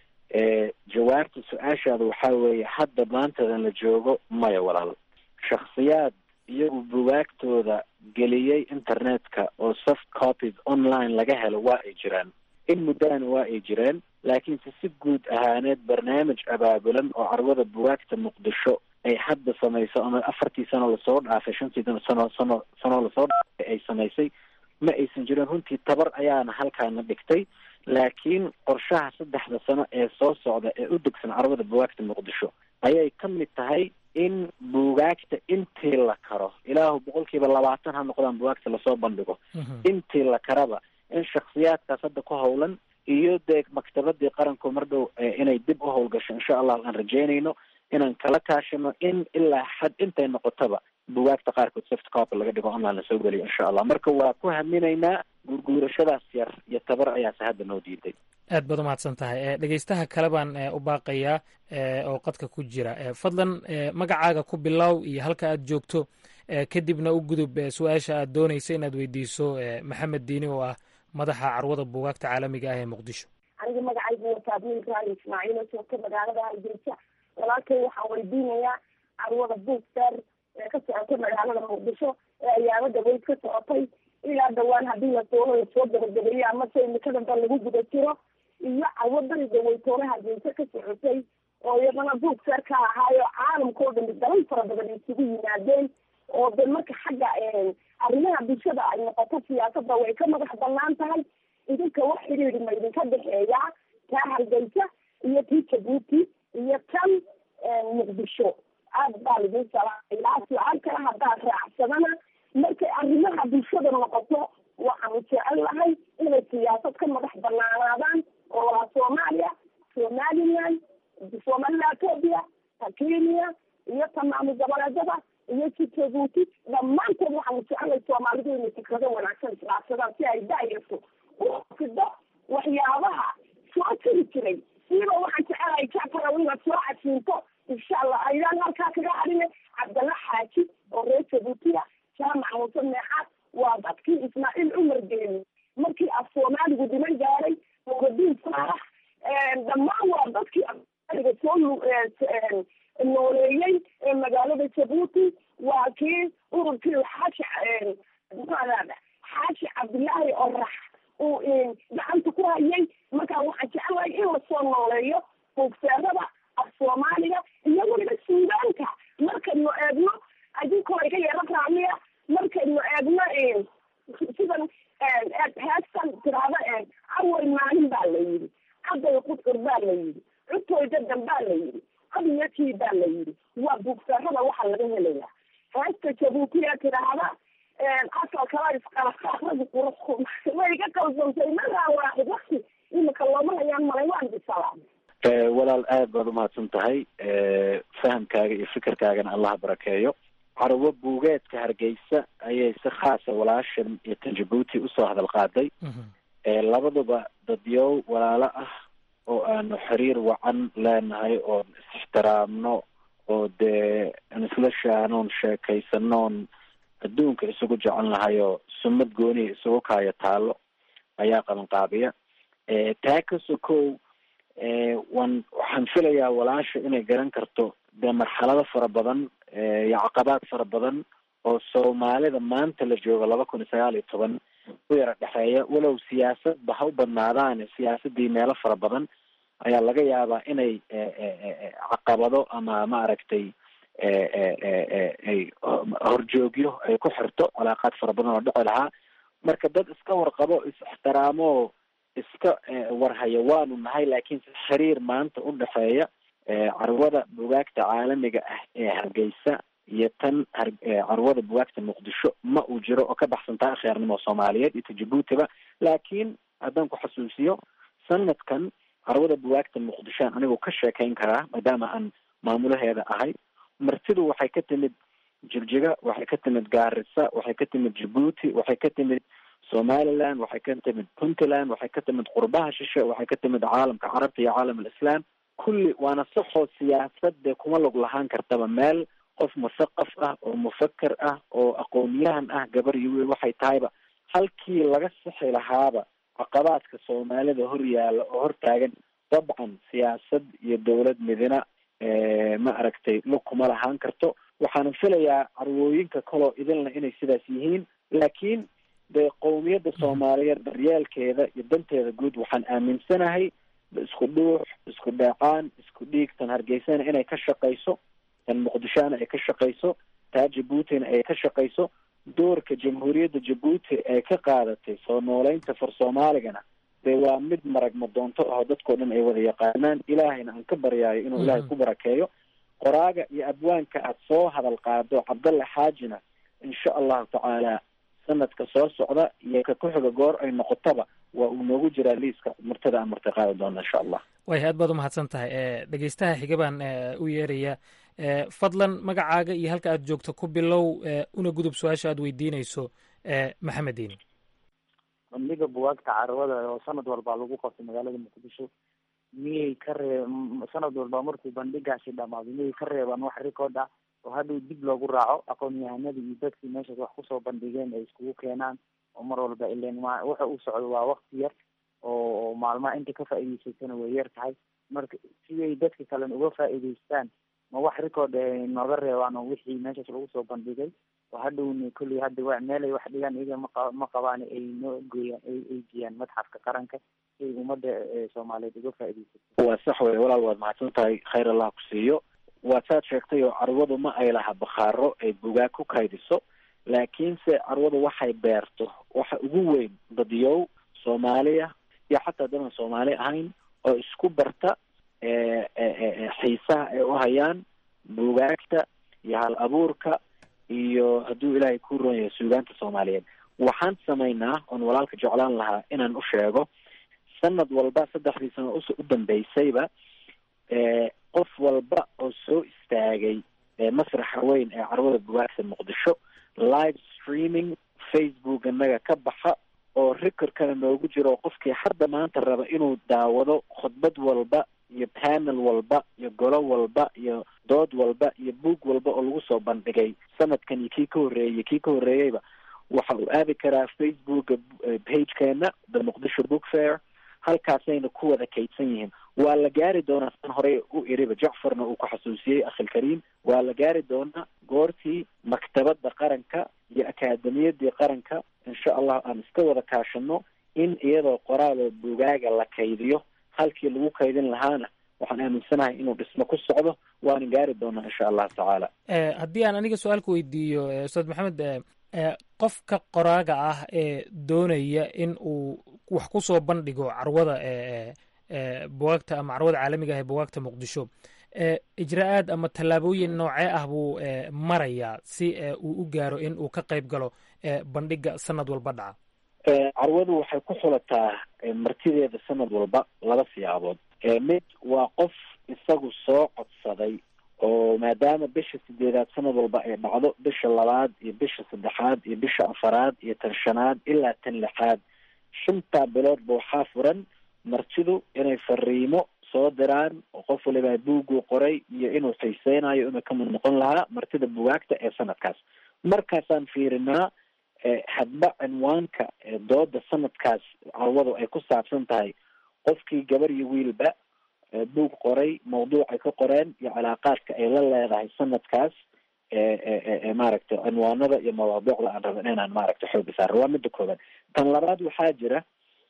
jawaabta su-aashaada waxaa weeye hadda maantadan la joogo maya walaal shaksiyaad iyagu bugaagtooda geliyey internetka oo soft copies online laga helo waa ay jiraan in muddana waa ay jireen laakiinse si guud ahaaneed barnaamij abaabulan oo carwada bugaagta muqdisho ay hadda samayso ama afartii sano lasoo dhaafay shantii sano sano sanoo lasoo dhaafay ay samaysay ma aysan jirin runtii tabar ayaana halkaana dhigtay laakiin qorshaha saddexda sano ee soo socda ee u degsan carwada bugaagta muqdisho ayay ka mid tahay in bugaagta intii la karo ilaahu boqolkiiba labaatan ha noqdaan bugaagta lasoo bandhigo intii la karaba in shaksiyaadkaas hadda ku howlan iyo dee maktabadii qaranku mar dhow inay dib u howlgasho insha allah aan rajeynayno inaan kala kaashano in ilaa xad intay noqotaba bugaagta qaarkood soft copy laga dhigo online lasoo geliyo insha allah marka waa ku haminaynaa guurguurashadaas yar iyo tabar ayaase hadda noo diiday aad baad umahadsan tahay dhegeystaha kale baan u baaqayaa oo qadka ku jira fadlan magacaaga ku bilow iyo halka aad joogto kadibna u gudub su-aasha aad doonaysa inaad weydiiso maxamed diini oo ah madaxa carwada buugaagta caalamiga ah ee muqdisho aniga magacaygu wataa wiilkaan ismaaciil oo joogta magaalada hargeysa walaalkay waxaan weydiinayaa carwada buugster ee ka socotay magaalada muqdisho ee ayaamo dhaweyd ka socotay ilaa dhawaan haddii la doono lasoo gabagabeeyo amase imikadanba lagu guda jiro iyo carwadani dhaweytoole hargeysa ka socotay oo iyadana buugster ka ahaayo caalamka oo dhami dalal fara badan isugu yimaadeen oo de marka xagga arrimaha bulshada ay noqoto siyaasadda way ka madax banaan tahay idinka wax xidhiidhi ma idinka dhexeeyaa taa hargeysa iyo tii jabuuti iyo tan muqdisho aad baa laidin salaamay ilaa su-aal kale haddaad raacsadana markay arrimaha bulshada noqoto waxaanu jecel lahay inay siyaasad ka madax banaanaadaan oo waa soomaaliya somaliland somaliland ethoopia ta kenya iyo ta maamul goboleedada iyo si jabuuti dhammaantood waxaanu jecelay soomaalidu inay fikrado wanaagsan islaafsadaan si ay daayarto ufido waxyaabaha soo jiri jiray siiba waxaan jecelahay jacfarow inaad soo casiinto insha allah ayaan halkaa kaga hadhine cabdalla xaaji oo reer jabuutiya jaamac muuse meexaad waa dadkii ismaaciil cumar geeni markii af soomaaligu dhiman gaaray nuuradiin saalax dhammaan waa dadkii afsoomaliga soo nooleeyey ee magaalada jabuuti waa kii ururkii xaashi maxaada xaashi cabdillaahi orax uu gacanta ku hayay markaa waxaan jecelahay in lasoo nooleeyo buugseerada af soomaaliga iyo weliba suudaanka markaynu eegno adinkoo iga yeero raamiya markaynu eegno sidan heestan tiraahdo awal maalin baa la yidhi caday qudcur baa la yidhi cutooy dadan baa la yidhi abiyakii baa la yidhi waa buugseerada waxaa laga helayaa heesta jabuutiya tiraahda asal kala isqalaqaaradi qurux way iga qalsantay magaa waaxid wakti imika looma hayaan malay waan bisalaam walaal aad baad umahadsan tahay fahamkaaga iyo fikirkaagana allaha barakeeyo carwo buugeedka hargeysa ayay si khaasa walaashan iyo tan jabuuti usoo hadal qaaday labaduba dadyow walaalo ah oo aanu xiriir wacan leenahay oon is-ixtiraamno oo dee aan isla shaanoon sheekaysanoon adduunka isugu jecel nahay oo sumad gooniya isugu kaayo taalo ayaa qabanqaabiya taa ka sokow wan waxaan filayaa walaasha inay garan karto dee marxalado fara badan iyo caqabaad fara badan oo soomaalida maanta la joogo laba kun iyo sagaal iyo toban u yara dhexeeya walow siyaasadba ha u badnaadaane siyaasadii meelo fara badan ayaa laga yaabaa inay caqabado ama maaragtay ay horjoogyo ay ku xirto calaaqaad fara badan oo dhici lahaa marka dad iska warqabo is-ixtiraamo iska warhaya waanu nahay laakiin xiriir maanta u dhexeeya carwada bugaagta caalamiga ah ee hargeysa iyo tan carwada bugaagta muqdisho ma uu jiro oo ka baxsan tahay akhyaarnimo soomaaliyeed iyo ta jabuutiba laakiin haddaan ku xasuusiyo sanadkan carwada bugaagta muqdishoan anigoo ka sheekayn karaa maadaama aan maamulaheeda ahay martidu waxay ka timid jigjiga waxay ka timid gaarisa waxay ka timid jabuuti waxay ka timid somaliland waxay ka timid puntland waxay ka timid qurbaha shishe waxay ka timid caalamka carabta iyo caalam alislaam kulli waana saxoo siyaasadde kuma log lahaan kartaba meel qof musaqaf ah oo mufaker ah oo aqoonyahan ah gabar iyo wiil waxay tahayba halkii laga sixi lahaaba caqabaadka soomaalida hor yaalla oo hortaagan dabcan siyaasad iyo dowlad midina ma aragtay lug kuma lahaan karto waxaana filayaa carwooyinka kaloo idinla inay sidaas yihiin laakiin dee qowmiyadda soomaaliyeed daryeelkeeda iyo danteeda guud waxaan aaminsanahay isku dhuux isku dheecaan isku dhiig tan hargeysana inay ka shaqayso tan muqdishona ay ka shaqayso taa jabuutina ay ka shaqayso doorka jamhuuriyadda jabuuti ay ka qaadatay soo nooleynta far soomaaligana dee waa mid maragma doonto aho dadkao dhan ay wada yaqaanaan ilaahayna aan ka baryaayo inuu ilaahay ku barakeeyo qoraaga iyo abwaanka aad soo hadal qaado cabdalla xaajina insha allahu tacaala sanadka soo socda iyo ka ku-xiga goor ay noqotaba waa uu noogu jiraa liiska martada aan marti qaadi doona insha allah way aad baad umahadsan tahay dhegeystaha xiga baan u yeeraya fadlan magacaaga iyo halka aad joogto ku bilow una gudub su-aasha aad weydiinayso maxamed diini bandhiga bugaagta carwada oo sanad walbaa lagu qabtay magaalada muqdisho miyay ka ree sanad walba markuu bandhigaasi dhamaado miyay ka reebaan wax record ah oo hadhow dib loogu raaco aqoon-yahanadii iyo dadkii meeshaas wax kusoo bandhigeen ay iskugu keenaan oo mar walba ilen ma waxa uu socdo waa wakti yar oo maalmaha inta ka faa'iideysatana way yar tahay marka siday dadka kalena uga faa'iideystaan ma wax record ay nooga reebaan oo wixii meeshaas lagu soo bandhigay oo hadhowna kolley hadda wa meelay wax dhigaan iyaga maqa ma qabaan ay noo gooyaan ay ay geeyaan madxafka qaranka si ay ummadda soomaaliyeed uga faa'iideysato waa sax wey walaal waad mahadsan tahay khayr allah ku siiyo waa saad sheegtay oo carwadu ma ay laha bakhaaro ay bugaag ku kaydiso laakiinse carwadu waxay beerto waxa ugu weyn dadyow soomaaliya iyo xataa dadan soomaali ahayn oo isku barta xiisaha ay u hayaan bugaagta iyo hal abuurka iyo hadduu ilaahay ku ron yahay suugaanta soomaaliyeed waxaan samaynaa oon walaalka jeclaan lahaa inaan u sheego sanad walba saddexdii sano us u dambeysayba qof walba oo soo istaagay masraxa weyn ee carwada bugaagta muqdisho live streaming facebook inaga ka baxa oo recordkana noogu jiro qofkii hadda maanta raba inuu daawado khudbad walba iyo panel walba iyo golo walba iyo dood walba iyo boog walba oo lagu soo bandhigay sanadkan iyo kii ka horreeyey kii ka horreeyeyba waxa uu aadi karaa facebooka pagekeena the muqdisho book fair halkaasayna ku wada kaydsan yihiin waa la gaari doonaa san horey u iriba jacfarna uu ku xasuusiyey akhilkariim waa la gaari doonaa goortii maktabadda qaranka iyo akaademiyadii qaranka insha allah aan iska wada kaashano in iyadoo qoraaloo bugaaga la kaydiyo halkii lagu kaydin lahaana waxaan aaminsanahay inuu dhismo ku socdo waana gaari doonaa insha allahu tacaala haddii aan aniga su-aalka weydiiyo ustaad maxamed qofka qoraaga ah ee doonaya in uu wax ku soo bandhigo carwada bugaagta ama carwada caalamiga ah ee bugaagta muqdisho ijra-aad ama tallaabooyin noocee ah buu marayaa si uu u gaaro in uu ka qayb galo bandhiga sanad walba dhaca carwadu waxay ku xulataa martideeda sanad walba laba siyaabood mid waa qof isagu soo codsaday oo maadaama bisha sideedaad sanad walba ay dhacdo bisha labaad iyo bisha saddexaad iyo bisha afaraad iyo tan shanaad ilaa tan lixaad shantaa biloodba waxaa furan martidu inay fariimo soo diraan oo qof waliba buuguu qoray iyo inuu xiiseynayo inuu kamid noqon lahaa martida bugaagta ee sanadkaas markaasaan fiirinaa hadba cinwaanka dooda sanadkaas carwadu ay ku saabsan tahay qofkii gabar iyo wiilba buug qoray mawduuc ay ka qoreen iyo calaaqaadka ay la leedahay sanadkaas maaragtay cinwaanada iyo mawaadiicda aan rabin inaan maaragtay xooga saaro waa midda koobaad tan labaad waxaa jira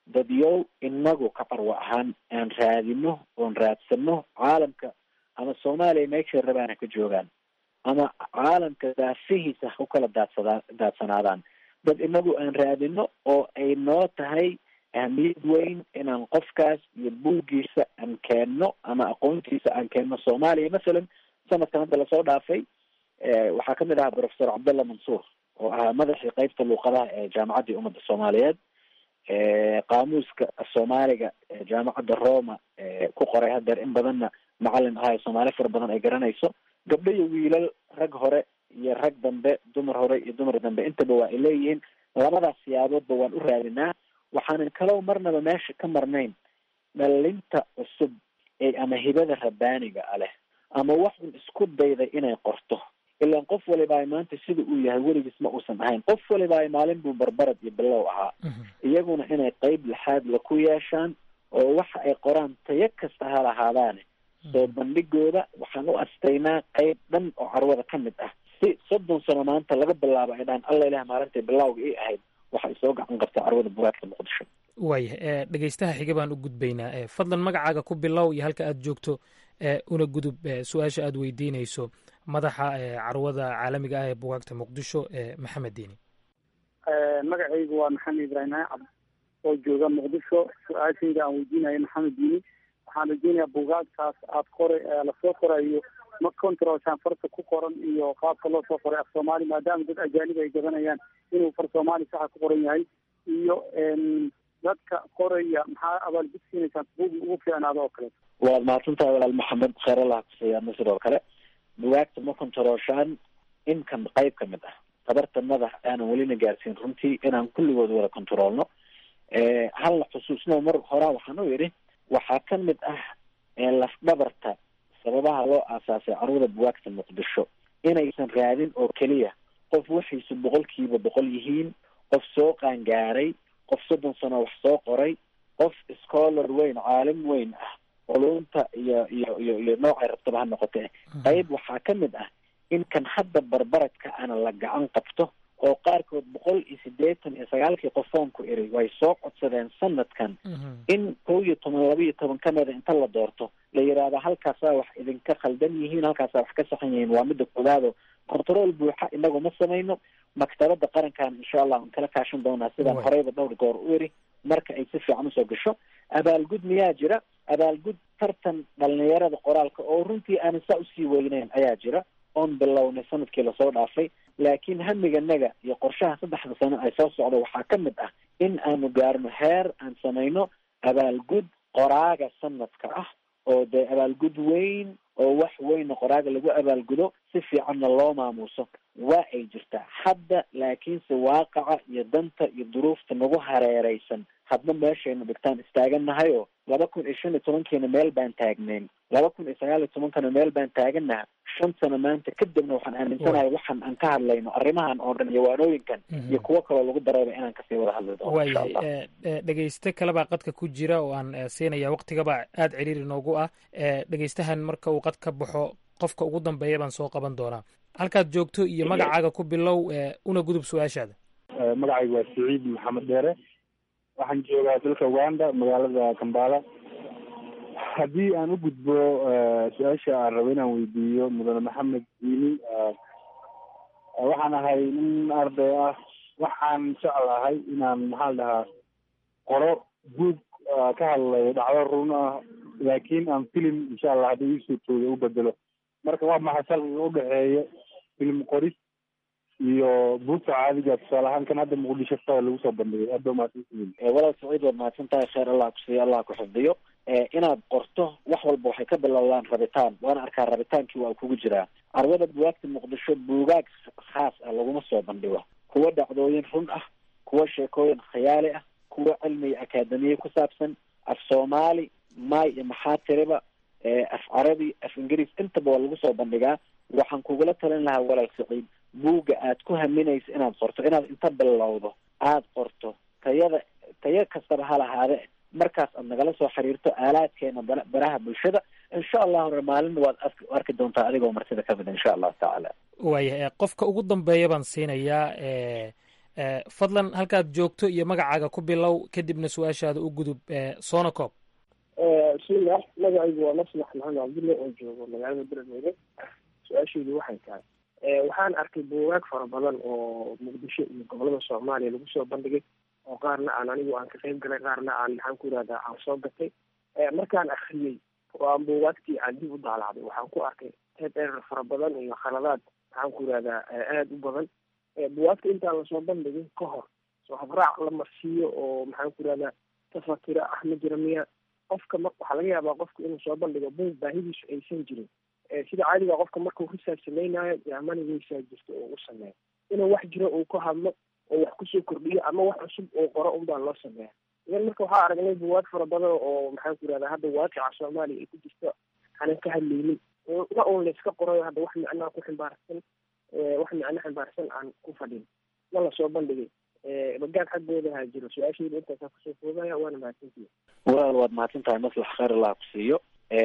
dadyow inagu ka carwo ahaan aan raadino oon raadsano caalamka ama soomaaliya meeshay rabaan ha ka joogaan ama caalamka daafihiisa ha ku kala daadsadaa daadsanaadaan dad inagu aan raadino oo ay noo tahay ahmiyad weyn inaan qofkaas iyo buuggiisa aan keenno ama aqoontiisa aan keenno soomaaliya masalan sanadkan hadda lasoo dhaafay waxaa kamid ahaa professor cabdalla mansuur oo ahaa madaxii qeybta luuqadaha ee jaamacaddii ummadda soomaaliyeed qaamuuska soomaaliga jaamacadda roma ku qoray hadeer in badanna macalin ahayo soomaali fara badan ay garanayso gabdho iyo wiilal rag hore iyo rag dambe dumar hore iyo dumar dambe intaba waa ay leeyihiin labadaas siyaaboodba waan u raadinaa waxaanan kalow marnaba meesha ka marnayn dhalinta cusub ee ama hibada rabbaaniga a leh ama wax un isku dayday inay qorto ilaan qof waliba ay maanta sida uu yahay weligiis ma uusan ahayn qof waliba ay maalin buu barbarad iyo bilow ahaa iyaguna inay qeyb lixaad la ku yeeshaan oo waxa ay qoraan tayo kasta ha lahaadaane soo bandhigooda waxaan u astaynaa qeyb dhan oo carwada ka mid ah si soddon sano maanta laga bilaabo ay dhahaan alla ilaah maalintay bilawga ii ahayd waxay soo gacan qabtay carwada bugaagta muqdisho waaya dhegeystaha xiga baan u gudbaynaa fadlan magacaaga ku bilow iyo halka aad joogto una gudub su-aasha aad weydiinayso madaxa carwada caalamiga ah ee bugaagta muqdisho maxamed diini magacaygu waa maxamed ibraahim cabd oo jooga muqdisho su-aashayda aan weydiinayo maxamed diini waxaan rajeynayaa bugaagtaas aad qoray lasoo qorayo ma controlshaan farta ku qoran iyo qaabka loo soo qoray af soomaali maadaama dad ajaanib ay gadanayaan inuu far soomaali saxa ku qoran yahay iyo dadka qoraya maxaa abaalgudsiinaysaan bugi ugu fiicnaado oo kaleeto waad mahadsantahay walaal maxamed kheyr allah kusiiyaana sidoo kale bugaagta ma controlshaan inkan qeyb ka mid ah tabarta madax aanan welina gaarsiin runtii inaan kulligood wada controlno halna xusuusno mar horaa waxaan u yidhi waxaa ka mid ah lafdhabarta sababaha loo aasaasay carwada bugaagta muqdisho inaysan raadin oo keliya qof waxiisu boqolkiiba boqol yihiin qof soo qaangaaray qof soddon sano wax soo qoray qof scholar weyn caalim weyn ah culumta iyo iyo iyo iyo noocay rabtaba ha noqotee qayb waxaa ka mid ah in kan hadda barbaradka ana la gacan qabto oo qaarkood boqol iyo siddeetan iyo sagaalkii qofoonku iri way soo codsadeen sanadkan in kow iyo toban laba iyo toban ka mida inta la doorto la yidhaahdo halkaasaa wax idinka khaldan yihiin halkaasaa wax ka saxan yihiin waa midda koowaado control buuxa inagu ma samayno maktabada qarankan insha allah aan kala kaashan doonaa sidaan horeyba dhowr goor u iri marka ay si fiican usoo gasho abaalgud miyaa jira abaalgud tartan dhalinyarada qoraalka oo runtii aanan saa usii weyneyn ayaa jira oon bilownay sanadkii lasoo dhaafay laakiin hamiganaga iyo qorshaha saddexda sano ay soo socdo waxaa ka mid ah in aanu gaarno heer aan samayno abaalgud qoraaga sanadka ah oo dee abaalgud weyn oo wax weyna qoraaga lagu abaalgudo si fiicanna loo maamuuso waa ay jirtaa hadda laakiinse waaqaca iyo danta iyo duruufta nagu hareereysan hadba meeshaynu dhigtaan istaagannahay oo laba kun iyo shan iyo tobankiina meel baan taagnayn laba kun iyo sagaal iyo tobankana meel baan taagannaha shan sano maanta kadibna waxaan aaminsanahay waxaan aan ka hadlayno arrimahan oo dhan iyo waanooyinkan iyo kuwo kaloo lagu darayba inaan kasii wada hadli doono insha allah waayahay dhegeyste kalebaa qadka ku jira oo aan siinaya waktigaba aada ciriiri noogu ah dhegeystahan marka uu qad ka baxo qofka ugu dambeeya baan soo qaban doonaa halkaad joogto iyo magacaaga ku bilow una gudub su-aashaada magacaygu waa saciid maxamed dheere waxaan joogaa dalka uganda magaalada kambala haddii aan u gudbo su-aasha aan rabo inaan weydiiyo mudane maxamed diini waxaan ahay nin arday ah waxaan jeclahay inaan maxaa la dhahaa qoro buug ka hadlayo dhacdo run ah laakiin aan filim insha allah haddii ii suurtooda u bedelo marka waa maxay farqiga udhexeeya film qoris iyo buugta caadiga tusaale ahaan kan hadda muqdisho taa lagu soo bandhigay aad ba mahadsantihiin walaal saciid waad mahadsan tahay kheyr allah kusiiyo allah ku xifdiyo inaad qorto wax walba waxay ka bilowdaan rabitaan waana arkaa rabitaankii waa kugu jiraa carwada bugaagta muqdisho buugaag khaas ah laguma soo bandhigo kuwa dhacdooyin run ah kuwa sheekooyin khiyaali ah kuwa cilmi iyo akaademiye ku saabsan af soomaali maay iyo maxaa tiriba af carabi af ingiriis intaba waa lagu soo bandhigaa waxaan kugula talin lahaa walaal saciid buugga aad ku haminaysa inaad qorto inaad inta bilowdo aada qorto tayada tayo kastaba ha lahaade markaas aad nagala soo xiriirto aalaadkeena bara baraha bulshada insha allahu maalina waad arki doontaa adigoo martida ka mid insha allahu tacaala waayahay qofka ugu dambeeya baan siinayaa fadlan halkaad joogto iyo magacaaga ku bilow kadibna su-aashaada u gudub soona koob bismillah magacaygu waa maslax maxamed cabdulle oo joogo magaalada beledweyne su-aashaydu waxay tahay waxaan arkay buugaag fara badan oo muqdisho iyo gobolada soomaaliya lagu soo bandhigay oo qaarna aan anigu aan ka qayb galay qaarna aan maxaan ku yihahdaa aan soo gatay markaan akriyey oo aan buugaagtii aan dib u daalacday waxaan ku arkay head erer fara badan iyo khaladaad maxaan ku yihahdaa aada u badan buugaagta intaan lasoo bandhigin ka hor soo habraac la marsiiyo oo maxaan ku yihahdaa tafatira ah ma jira miya qofka ma waxaa laga yaabaa qofka inuu soo bandhigo buug baahidiisu aysan jirin sida caadiga qofka markuu risaarch samaynayo yaamanigeysaa jirta oo u sameeyo inuu wax jiro uu ka hadlo oo wax kusoo kordhiyo ama wax cusub oo qoro unbaa loo sameeya idan marka waxaa aragnay buwaag fara badan oo maxaan ku yihahdaa hadda waaqica soomaaliya ay ku jirto aanan ka hadlaynin na un la iska qorayo hadda wax micnaa ku ximbaarsan wax micno ximbaarsan aan ku fadhin ma lasoo bandhigay bagaan xaggooda ha jiro su-aashayda intaasaa kusoo foogaya waana mahadsantihi walaal waad mahadsan tahay maslax khayr allah ku siiyo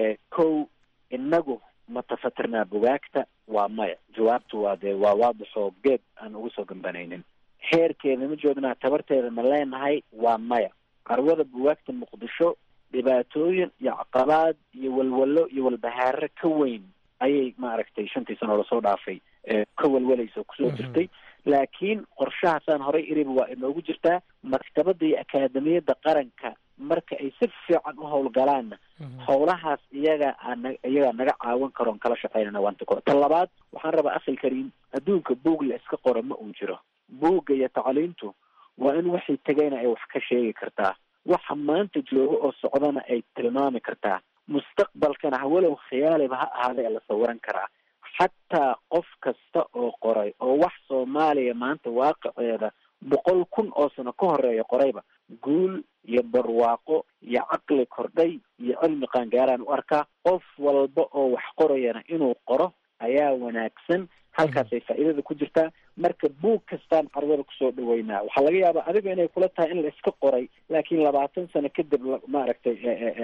kow inagu ma tafatirnaa bugaagta waa maya jawaabtu waa dee waa waadixoo geed aan ugu soo gambanaynin heerkeeda ma joognaa tabarteeda ma leenahay waa maya carwada bugaagta muqdisho dhibaatooyin iyo caqabaad iyo walwalo iyo walbahaare ka weyn ayay maaragtay shantii sano lasoo dhaafay ka walwalaysa oo kusoo jirtay laakiin qorshahaasaan horay iriba waa inoogu jirtaa maktabada iyo akaademiyadda qaranka marka ay si fiican u howlgalaanna howlahaas iyaga aan iyagaa naga caawin karoon kala shaqeynana waanta ko ta labaad waxaan rabaa akhil kariim adduunka buug la iska qoro ma uu jiro buugga iyo tacliintu waa in waxay tegayna ay wax ka sheegi kartaa waxa maanta jooga oo socdana ay tilmaami kartaa mustaqbalkana hawalow khiyaaliba ha ahaaday la sawiran karaa xataa qof kasta oo qoray oo wax soomaaliya maanta waaqiceeda boqol kun oo sano ka horeeya qorayba guul iyo barwaaqo iyo caqli kordhay iyo cilmi qaangaaraan u arkaa qof walba oo wax qorayana inuu qoro ayaa wanaagsan halkaasay faa'iidada ku jirtaa marka buug kastaan carwada kusoo dhaweynaa waxaa laga yaabaa adiga inay kula tahay in la iska qoray laakiin labaatan sano kadib maaragtay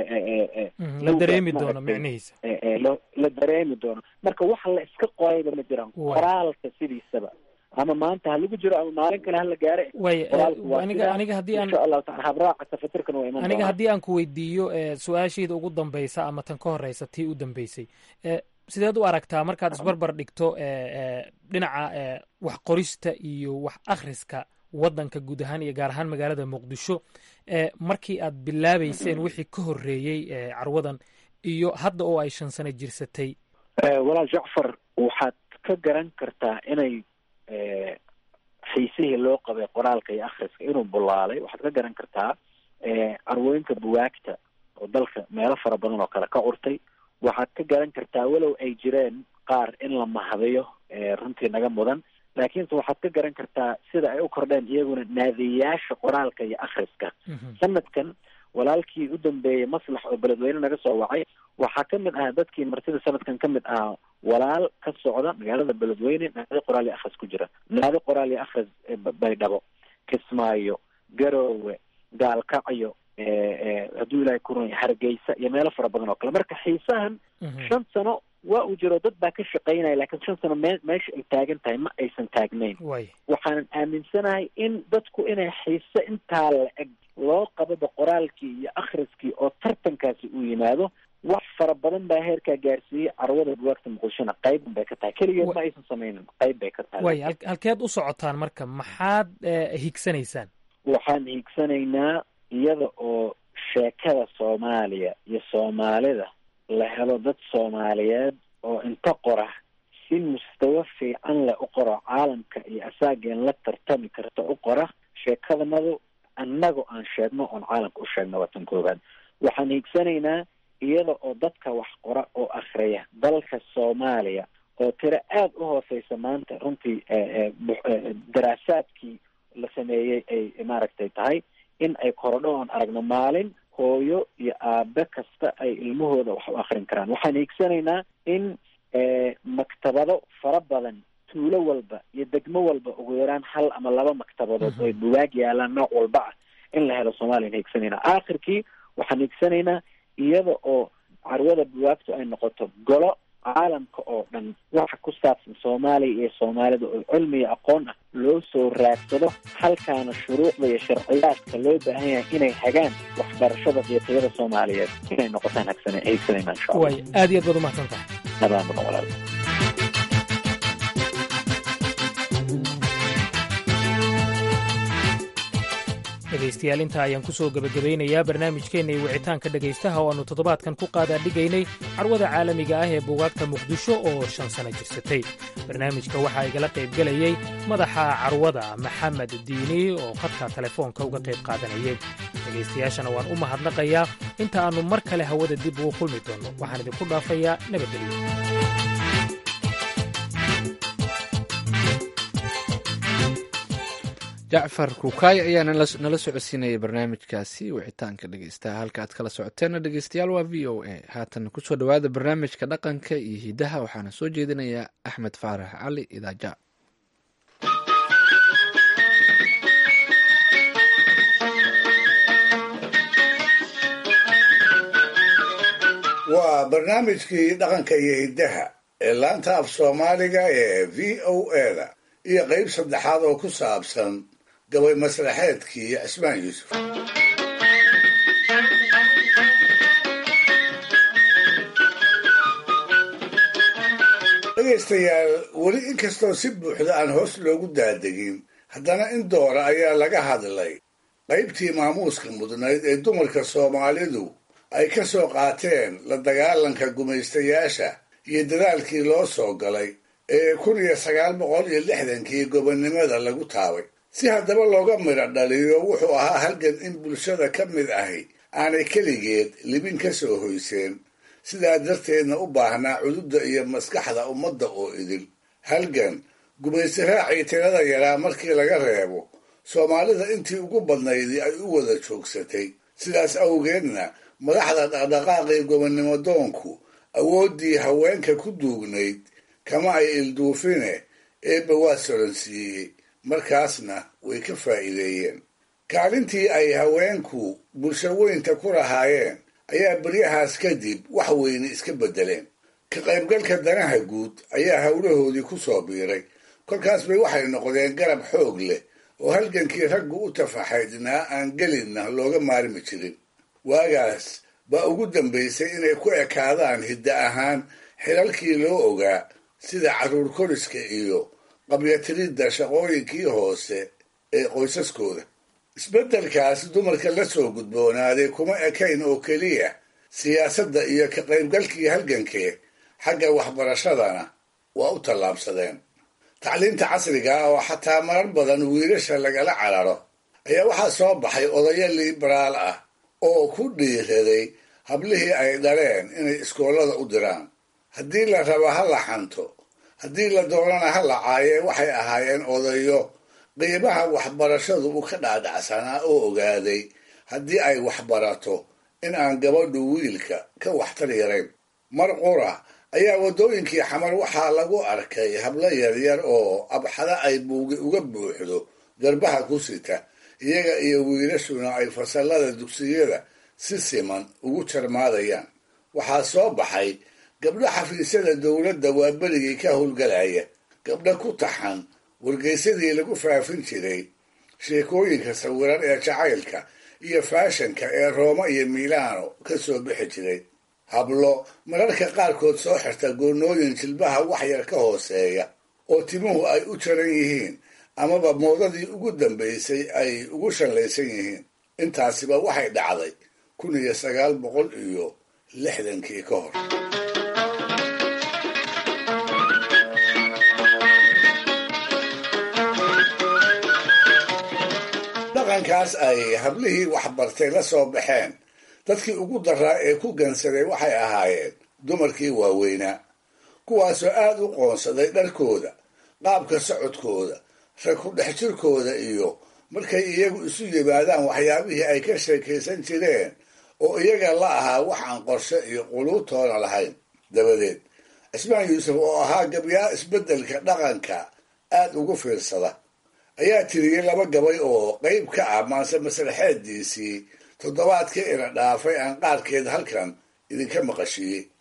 la dareemi doono micnihiisa la dareemi doono marka waxa la iska qorayba ma jiraan qoraalka sidiisaba ama maanta ha lagu jiro ama maalin kale hala gaare way aniga aniga haddii aan insha allahu taala habraaca tafatirkana waa iman aniga haddii aan ku weydiiyo su-aashayda ugu dambeysa ama tan ka horeysa tii u dambeysay sideed u aragtaa markaad isbarbar dhigto dhinaca wax qorista iyo wax akhriska waddanka guud ahaan iyo gaar ahaan magaalada muqdisho markii aad bilaabeyseen wixii ka horreeyey carwadan iyo hadda oo ay shan sano jirsatay walaal jacfar waxaad ka garan kartaa inay xiisihii loo qabay qoraalka iyo akhriska inuu bulaalay waxaad ka garan kartaa carwooyinka buwaagta oo dalka meelo fara badan oo kale ka curtay waxaad ka garan kartaa walow ay jireen qaar in la mahadiyo runtii naga mudan laakiinse waxaad ka garan kartaa sida ay u kordheen iyaguna naadiyayaasha qoraalka iyo akhriska sanadkan walaalkii u dambeeyey maslax oo beledweyne naga soo wacay waxaa ka mid ahaa dadkii martida sanadkan ka mid ahaa walaal ka socda magaalada beledweyne naadi qoraal iyo akhris ku jira naadi qoraal iyo akhris baydhabo kismaayo garoowe gaalkacyo hadduu ilaahay ku runya hargeysa iyo meelo fara badan oo kale marka xiisahan shan sano waa uu jiro dad baa ka shaqaynaya laakiin shan sano me meesha ay taagan tahay ma aysan taagnayn waxaanan aaminsanahay in dadku inay xiise intaa la eg loo qababa qoraalkii iyo akhriskii oo tartankaasi uu yimaado wax fara badan baa heerkaa gaarsiiyey carwada buwaagta muqdishona qayban bay ka tahay keligeed ma aysan sameynin qayb bay ka tahay way halkeed u socotaan marka maxaad higsanaysaan waxaan higsanaynaa iyada oo sheekada soomaaliya iyo soomaalida la helo dad soomaaliyeed oo inta qora si mustawa fiican leh u qoro caalamka iyo asaageen la tartami karta u qora sheekadanadu annaga aan sheegno oon caalamka u sheegno waa tan koobaad waxaan hiigsanaynaa iyada oo dadka wax qora oo akhriya dalka soomaaliya oo tiro aada u hooseysa maanta runtii daraasaadkii la sameeyey ay maaragtay tahay in ay korodho oon aragno maalin hooyo iyo aabe kasta ay ilmahooda wax u akrin karaan waxaan hiigsanaynaa in maktabado fara badan tuulo walba iyo degmo walba ugu yaraan hal ama laba maktabadood oo ay bugaag yaalaan nooc walba ah in la helo soomaliyan hiigsanaynaa aakhirkii waxaan hiigsanaynaa iyada oo carwada buwaagtu ay noqoto golo caalamka oo dhan waxa ku saabsan soomaaliya iyo soomaalida oo cilmi iyo aqoon ah loo soo raadsado halkaana shuruucda iyo sharciyaadka loo baahan yahay inay hagaan waxbarashada iyo tayada soomaaliyeed inay noqotaan hagsane haysanayna insha allah waay aad iyo aad baad umahadsan tahay nabaan mudan walaal dhegaystayaal intaa ayaan ku soo gebagabaynayaa barnaamijkeenna iyo wicitaanka dhegaystaha oo aannu toddobaadkan ku qaadaadhigaynay carwada caalamiga ah ee buugaagta muqdisho oo shan sano jirsatay barnaamijka waxaa igala qaybgelayey madaxa carwada maxamed diini oo khadka telefoonka uga qayb qaadanayay dhegaystayaashana waan u mahadnaqayaa inta aannu mar kale hawada dib ugu kulmi doonno waxaan idinku dhaafayaa nabadgelyo jacfar kukaay ayaa nala socodsiinayay barnaamijkaasi wicitaanka dhegeystaha halka aad kala socoteenna dhegeystayaal waa v o a haatan kusoo dhowaada barnaamijka dhaqanka iyo hidaha waxaana soo jeedinayaa axmed faarax cali idaaja waa barnaamijkii dhaqanka iyo hiddaha ee laanta af soomaaliga ee v o a-da iyo qayb saddexaad oo ku saabsan gabay masraxeedkii cismaan yuusuf dhegaystayaal weli inkastoo si buuxda aan hoos loogu daadegin haddana in doora ayaa laga hadlay qaybtii maamuuska mudnayd ee dumarka soomaalidu ay ka soo qaateen la dagaalanka gumaystayaasha iyo dadaalkii loo soo galay ee kun iyo sagaal boqol iyo lixdankii gobonnimada lagu taabay si haddaba looga midho dhaliyo wuxuu ahaa halgan in bulshada ka mid ahi aanay keligeed libin ka soo hoyseen sidaa darteedna u baahnaa cududda iyo maskaxda ummadda oo idil halgan gumaysi raacii tirada yaraa markii laga reebo soomaalida intii ugu badnaydii ay u wada joogsatay sidaas awgeedna madaxda dhaqdhaqaaqii gobonnimo doonku awooddii haweenka ku duugnayd kama ay ilduufine eebba waa soransiiyey markaasna way ka faa'iideeyeen kaalintii ay haweenku bulsho weynta ku lahaayeen ayaa beryahaas kadib wax weyne iska beddeleen ka qaybgalka danaha guud ayaa howlahoodii ku soo biiray kolkaas bay waxay noqdeen garab xoog leh oo halgankii raggu u tafaxaydnaa aan gelinna looga maarmi jirin waagaas baa ugu dambaysay inay ku ekaadaan hidda ahaan xilalkii loo ogaa sida carruur koriska iyo qabyatiridda shaqooyinkii hoose ee qoysaskooda isbeddelkaas dumarka la soo gudboonaaday kuma ekayn oo keliya siyaasadda iyo ka qaybgalkii halgankee xagga waxbarashadana waa u tallaabsadeen tacliinta casriga ah oo xataa marar badan wiilasha lagala cararo ayaa waxaa soo baxay odayo liberaal ah oo ku dhiiraday hablihii ay dhaleen inay iskoollada u diraan haddii la rabo ha la xanto haddii la doonana ha la caayee waxay ahaayeen odayo qiimaha waxbarashadu u ka dhaadhacsanaa oo ogaaday haddii ay waxbarato in aan gabadhu wiilka ka waxtar yarayn mar qura ayaa waddooyinkii xamar waxaa lagu arkay hablo yaryar oo abxada ay buugi uga buuxdo garbaha ku sita iyaga iyo wiilashuna ay fasallada dugsiyada si siman ugu jarmaadayaan waxaa soo baxay gabdho xafiisyada dowladda waa berigii ka howlgalaya gabdho ku taxan wargeysadii lagu faafin jiray sheekooyinka sawiran ee jacaylka iyo faashanka ee rooma iyo milaano ka soo bixi jiray hablo mararka qaarkood soo xirta goonnooyin jilbaha wax yar ka hooseeya oo timuhu ay u jaran yihiin amaba moodadii ugu dambaysay ay ugu shallaysan yihiin intaasiba waxay dhacday kun iyo sagaal boqol iyo lixdankii ka hor dhaqankaas ay hablihii waxbartay la soo baxeen dadkii ugu daraa ee ku gansaday waxay ahaayeen dumarkii waaweynaa kuwaasoo aad u qoonsaday dharkooda qaabka socodkooda rag ku dhex jirkooda iyo markay iyagu isu yimaadaan waxyaabihii ay ka sheekaysan jireen oo iyaga la ahaa wax aan qorshe iyo quluubtoona lahayn dabadeed cismaan yuusuf oo ahaa gabyaa isbeddelka dhaqanka aad ugu fiirsada ayaa tiriyey laba gabay oo qayb ka ah maase masraxeediisii toddobaadkii ina dhaafay aan qaarkeed halkan idinka maqashiiyey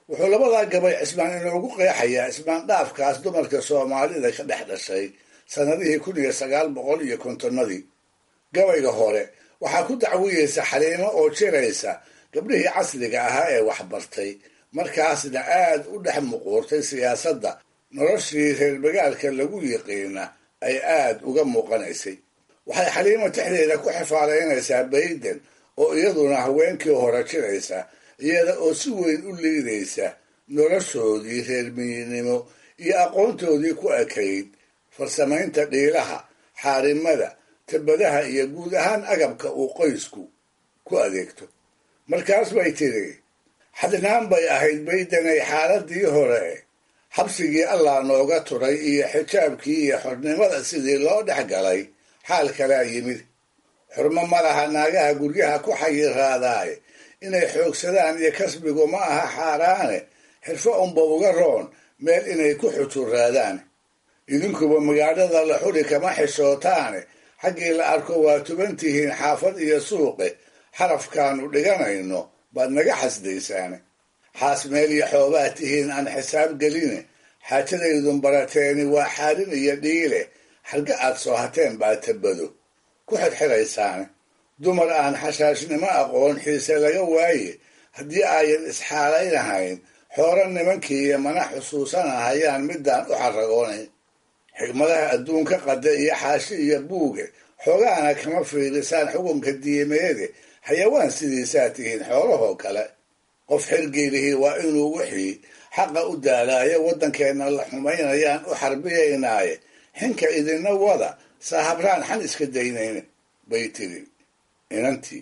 wuxuu labadaa gabay cismaan inoogu qeexayaa ismaandhaafkaas dumarka soomaalida ka dhex dhashay sannadihii kun iyo sagaal boqol iyo kontonnadii gabayga hore waxaa ku dacwiyeysa xaliimo oo jiraysa gabdhihii casriga ahaa ee waxbartay markaasna aad u dhex muquurtay siyaasadda noloshii reer magaalka lagu yiqiina ay aad uga muuqanaysay waxay xaliimo texdeeda ku xifaalaynaysaa bayden oo iyaduna haweenkii hore jiraysa iyada oo si weyn u liidaysa noloshoodii reer miyinimo iyo aqoontoodii ku ekayd farsamaynta dhiilaha xaarimada tabadaha iyo guud ahaan agabka uu qoysku ku adeegto markaas bay tidhi xadnaan bay ahayd baydanay xaaladii hore xabsigii allah nooga turay iyo xijaabkii iyo xornimada sidii loo dhex galay xaal kalaa yimid xurmo ma laha naagaha guryaha ku xayiraadaay inay xoogsadaan iyo kasbigu ma aha xaaraane xirfo unba uga roon meel inay ku xujuraadaan idinkuba magaalada la xuri kama xishootaane xaggii la arko waa tuban tihiin xaafad iyo suuqe xarafkaanu dhiganayno baad naga xasdaysaane xaas meel iyo xoobaad tihiin aan xisaab geline xaajadaydun barateeni waa xaarin iyo dhiile xalga aad soo hateen baa tabado ku xirxiraysaane dumar aan xashaashnimo aqoon xiise laga waaye haddii ayan isxaalaynahayn xooro nimankii iyo mana xusuusanahayaan midaan u xaragoonayn xigmadaha adduunka qada iyo xaashi iyo buuge xoogaana kama fiirisaan xukunka diimeede xayawaan sidiisaa tihiin xoolahoo kale qof xilgeelihii waa inuu wixii xaqa u daalaayo waddankeenna la xumaynayaan u xarbiyaynaaye xinka idinna wada saahabraan xan iska daynayn bay tiri inantii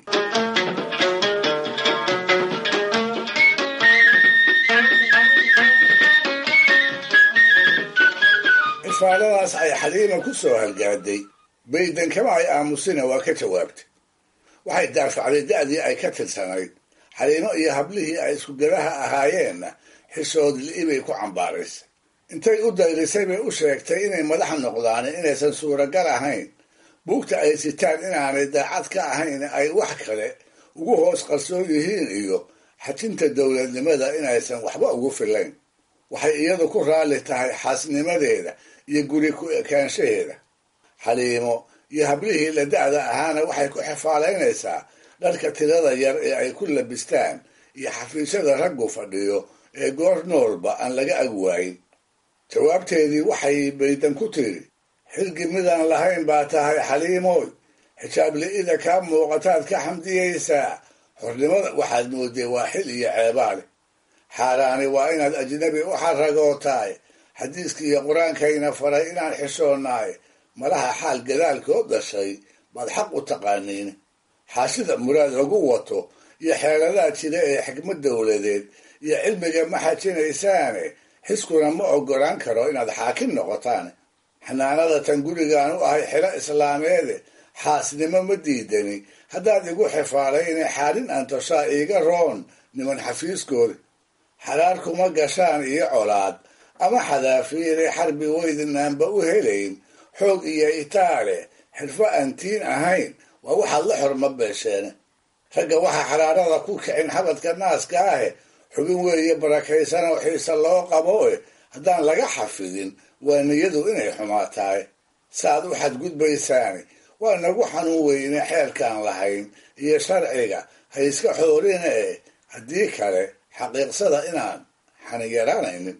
ifaaladaas ay xaliima ku soo halgaaday baydan kama ay aamusina waa ka jawaabtay waxay daafacday da'dii ay ka tirsanayd xaliimo iyo hablihii ay iskugadaha ahaayeenna xishood li'ibay ku cambaaraysay intay u dayrisay bay u sheegtay inay madax noqdaan inaysan suuragal ahayn buugta ay sitaan inaanay daacad ka ahayn ay wax kale ugu hoos qarsoon yihiin iyo xajinta dowladnimada inaysan waxba ugu filayn waxay iyadu ku raalli tahay xaasnimadeeda iyo guri ku ekaanshaheeda xaliimo iyo hablihii la da'da ahaana waxay ku xifaalaynaysaa dharka tirada yar ee ay ku labistaan iyo xafiisyada raggu fadhiyo ee goor noolba aan laga ag waayin jawaabteedii waxay baydan ku tiri xilgi midaan lahayn baa tahay xaliimooy xijaab li'ida kaa muuqataad ka xamdiyaysaa xornimada waxaad moodee waa xil iyo ceebaale xaaraani waa inaad ajnabi u xaragootaay xadiiska iyo qur-aankayna faray inaan xishoonaay malaha xaal gadaalkood dhashay baad xaq u taqaaniin xaashida muraad lagu wato iyo xeeladaha jira ee xikmad dowladeed iyo cilmiga ma xajinaysaane xiskuna ma ogolaan karo inaad xaakim noqotaan xanaanada tan gurigaan u ahay xilo islaameede xaasnimo ma diidani haddaad igu xifaalayne xaalin antoshaa iiga roon niman xafiiskooda xaraar kuma gashaan iyo colaad ama xadaafiire xarbi weydinaanba u helayn xoog iyo itaale xirfo aan tiin ahayn waa waxaad la xorma beesheene ragga waxaa xaraarada ku kicin xabadka naaska ahe xubin weeye barakaysan oo xiise loo qabo e haddaan laga xafidin waa niyadu inay xumaatahay saaad u xadgudbaysaani waa nagu xanuun weyne xeerkaan lahayn iyo sharciga ha iska xoorina e haddii kale xaqiiqsada inaan xaniyaraanaynin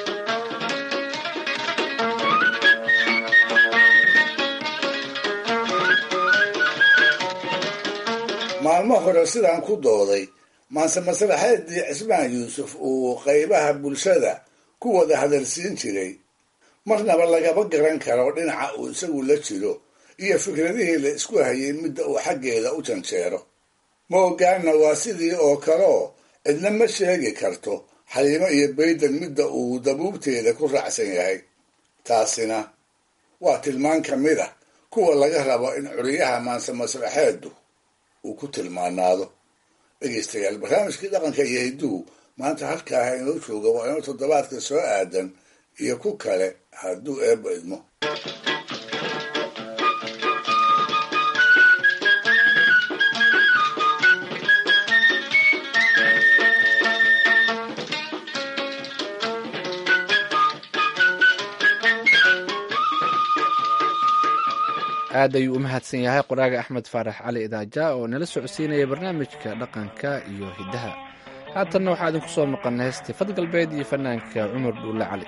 maalmo hore sidaan ku dooday maanse maslaxeedii cismaan yuusuf uu qaybaha bulshada ku wada hadalsiin jiray marnaba lagama garan karo dhinaca uu isagu la jiro iyo fikradihii la isku hayay midda uu xaggeeda u janjeero ma ogaana waa sidii oo kaleo cidna ma sheegi karto xaliimo iyo baydan midda uu dabuubteeda ku raacsan yahay taasina waa tilmaan ka mid ah kuwa laga rabo in curiyaha maanse maslaxeedu uu ku tilmaanaado dhegeystayaal barnaamijkii dhaqanka iyo hidduhu maanta halkaaha inoo jooga waa inoo toddobaadka soo aadan iyo ku kale hadduu eebba idmo aad ayuu u mahadsan yahay qoraaga axmed faarax cali idaaja oo nala socodsiinaya barnaamijka dhaqanka iyo hiddaha haatanna waxaa idinku soo maqan heestii fad galbeed iyo fanaanka cumar dhuulle cali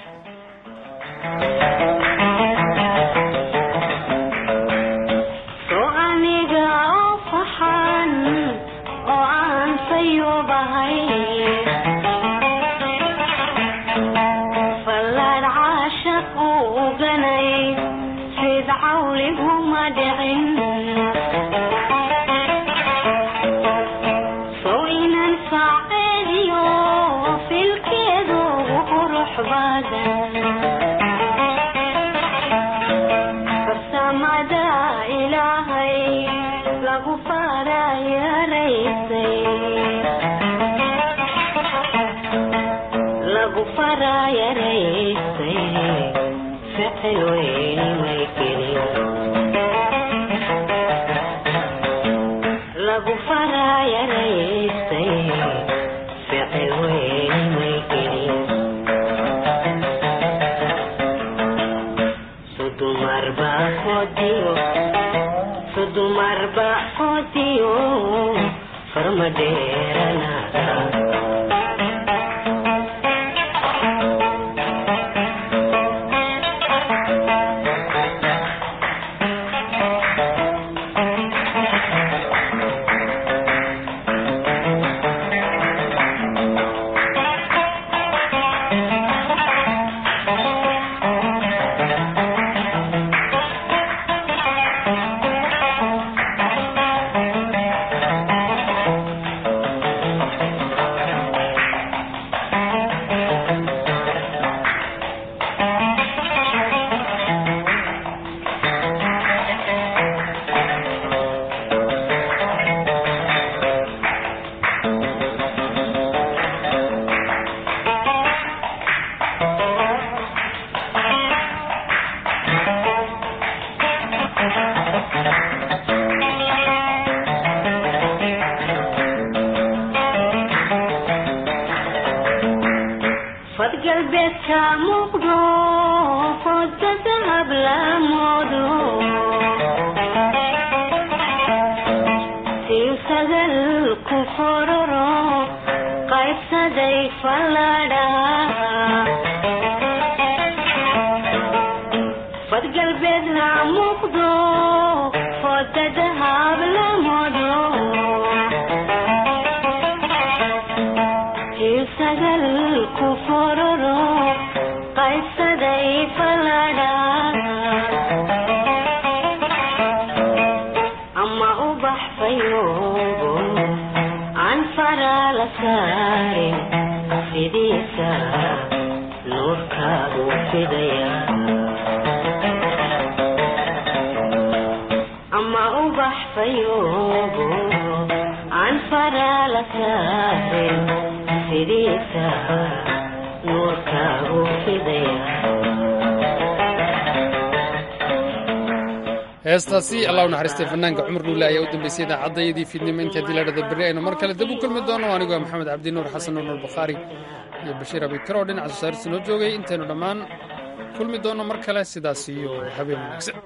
heestaasi allah u naxariistay fanaanka cumar dhuule ayaa u dambeysay idaacadayadii fiidnimo intii haddii la dhada berri aynu mar kale dib u kulmi doono anigoo maxamed cabdi nuur xasan nuur nuur bukhaari iyo bashiir abikar oo dhinaca soo saarista noo joogay intaynu dhammaan kulmi doono mar kale sidaas iyo habeen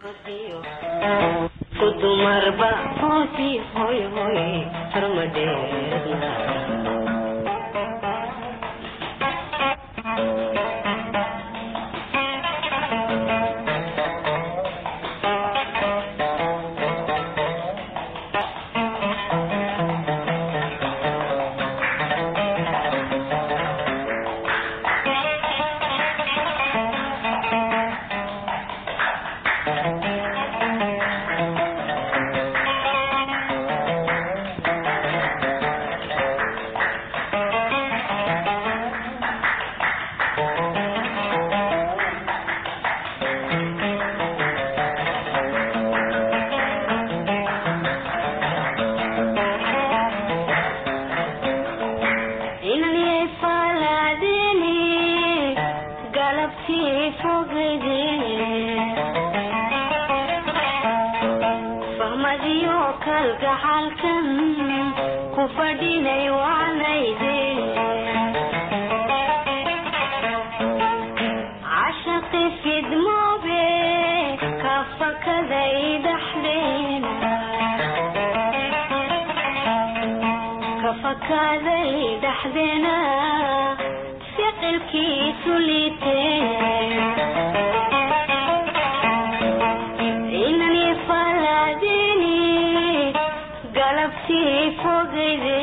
wanaagsan kalgacalkan ku fadhinay waanayde cashaqi fidmoobe ka kafakaday dhaxdeena kafakaday dhaxdeena ficilkiisu liitee inani falaadini galabtii fogeyde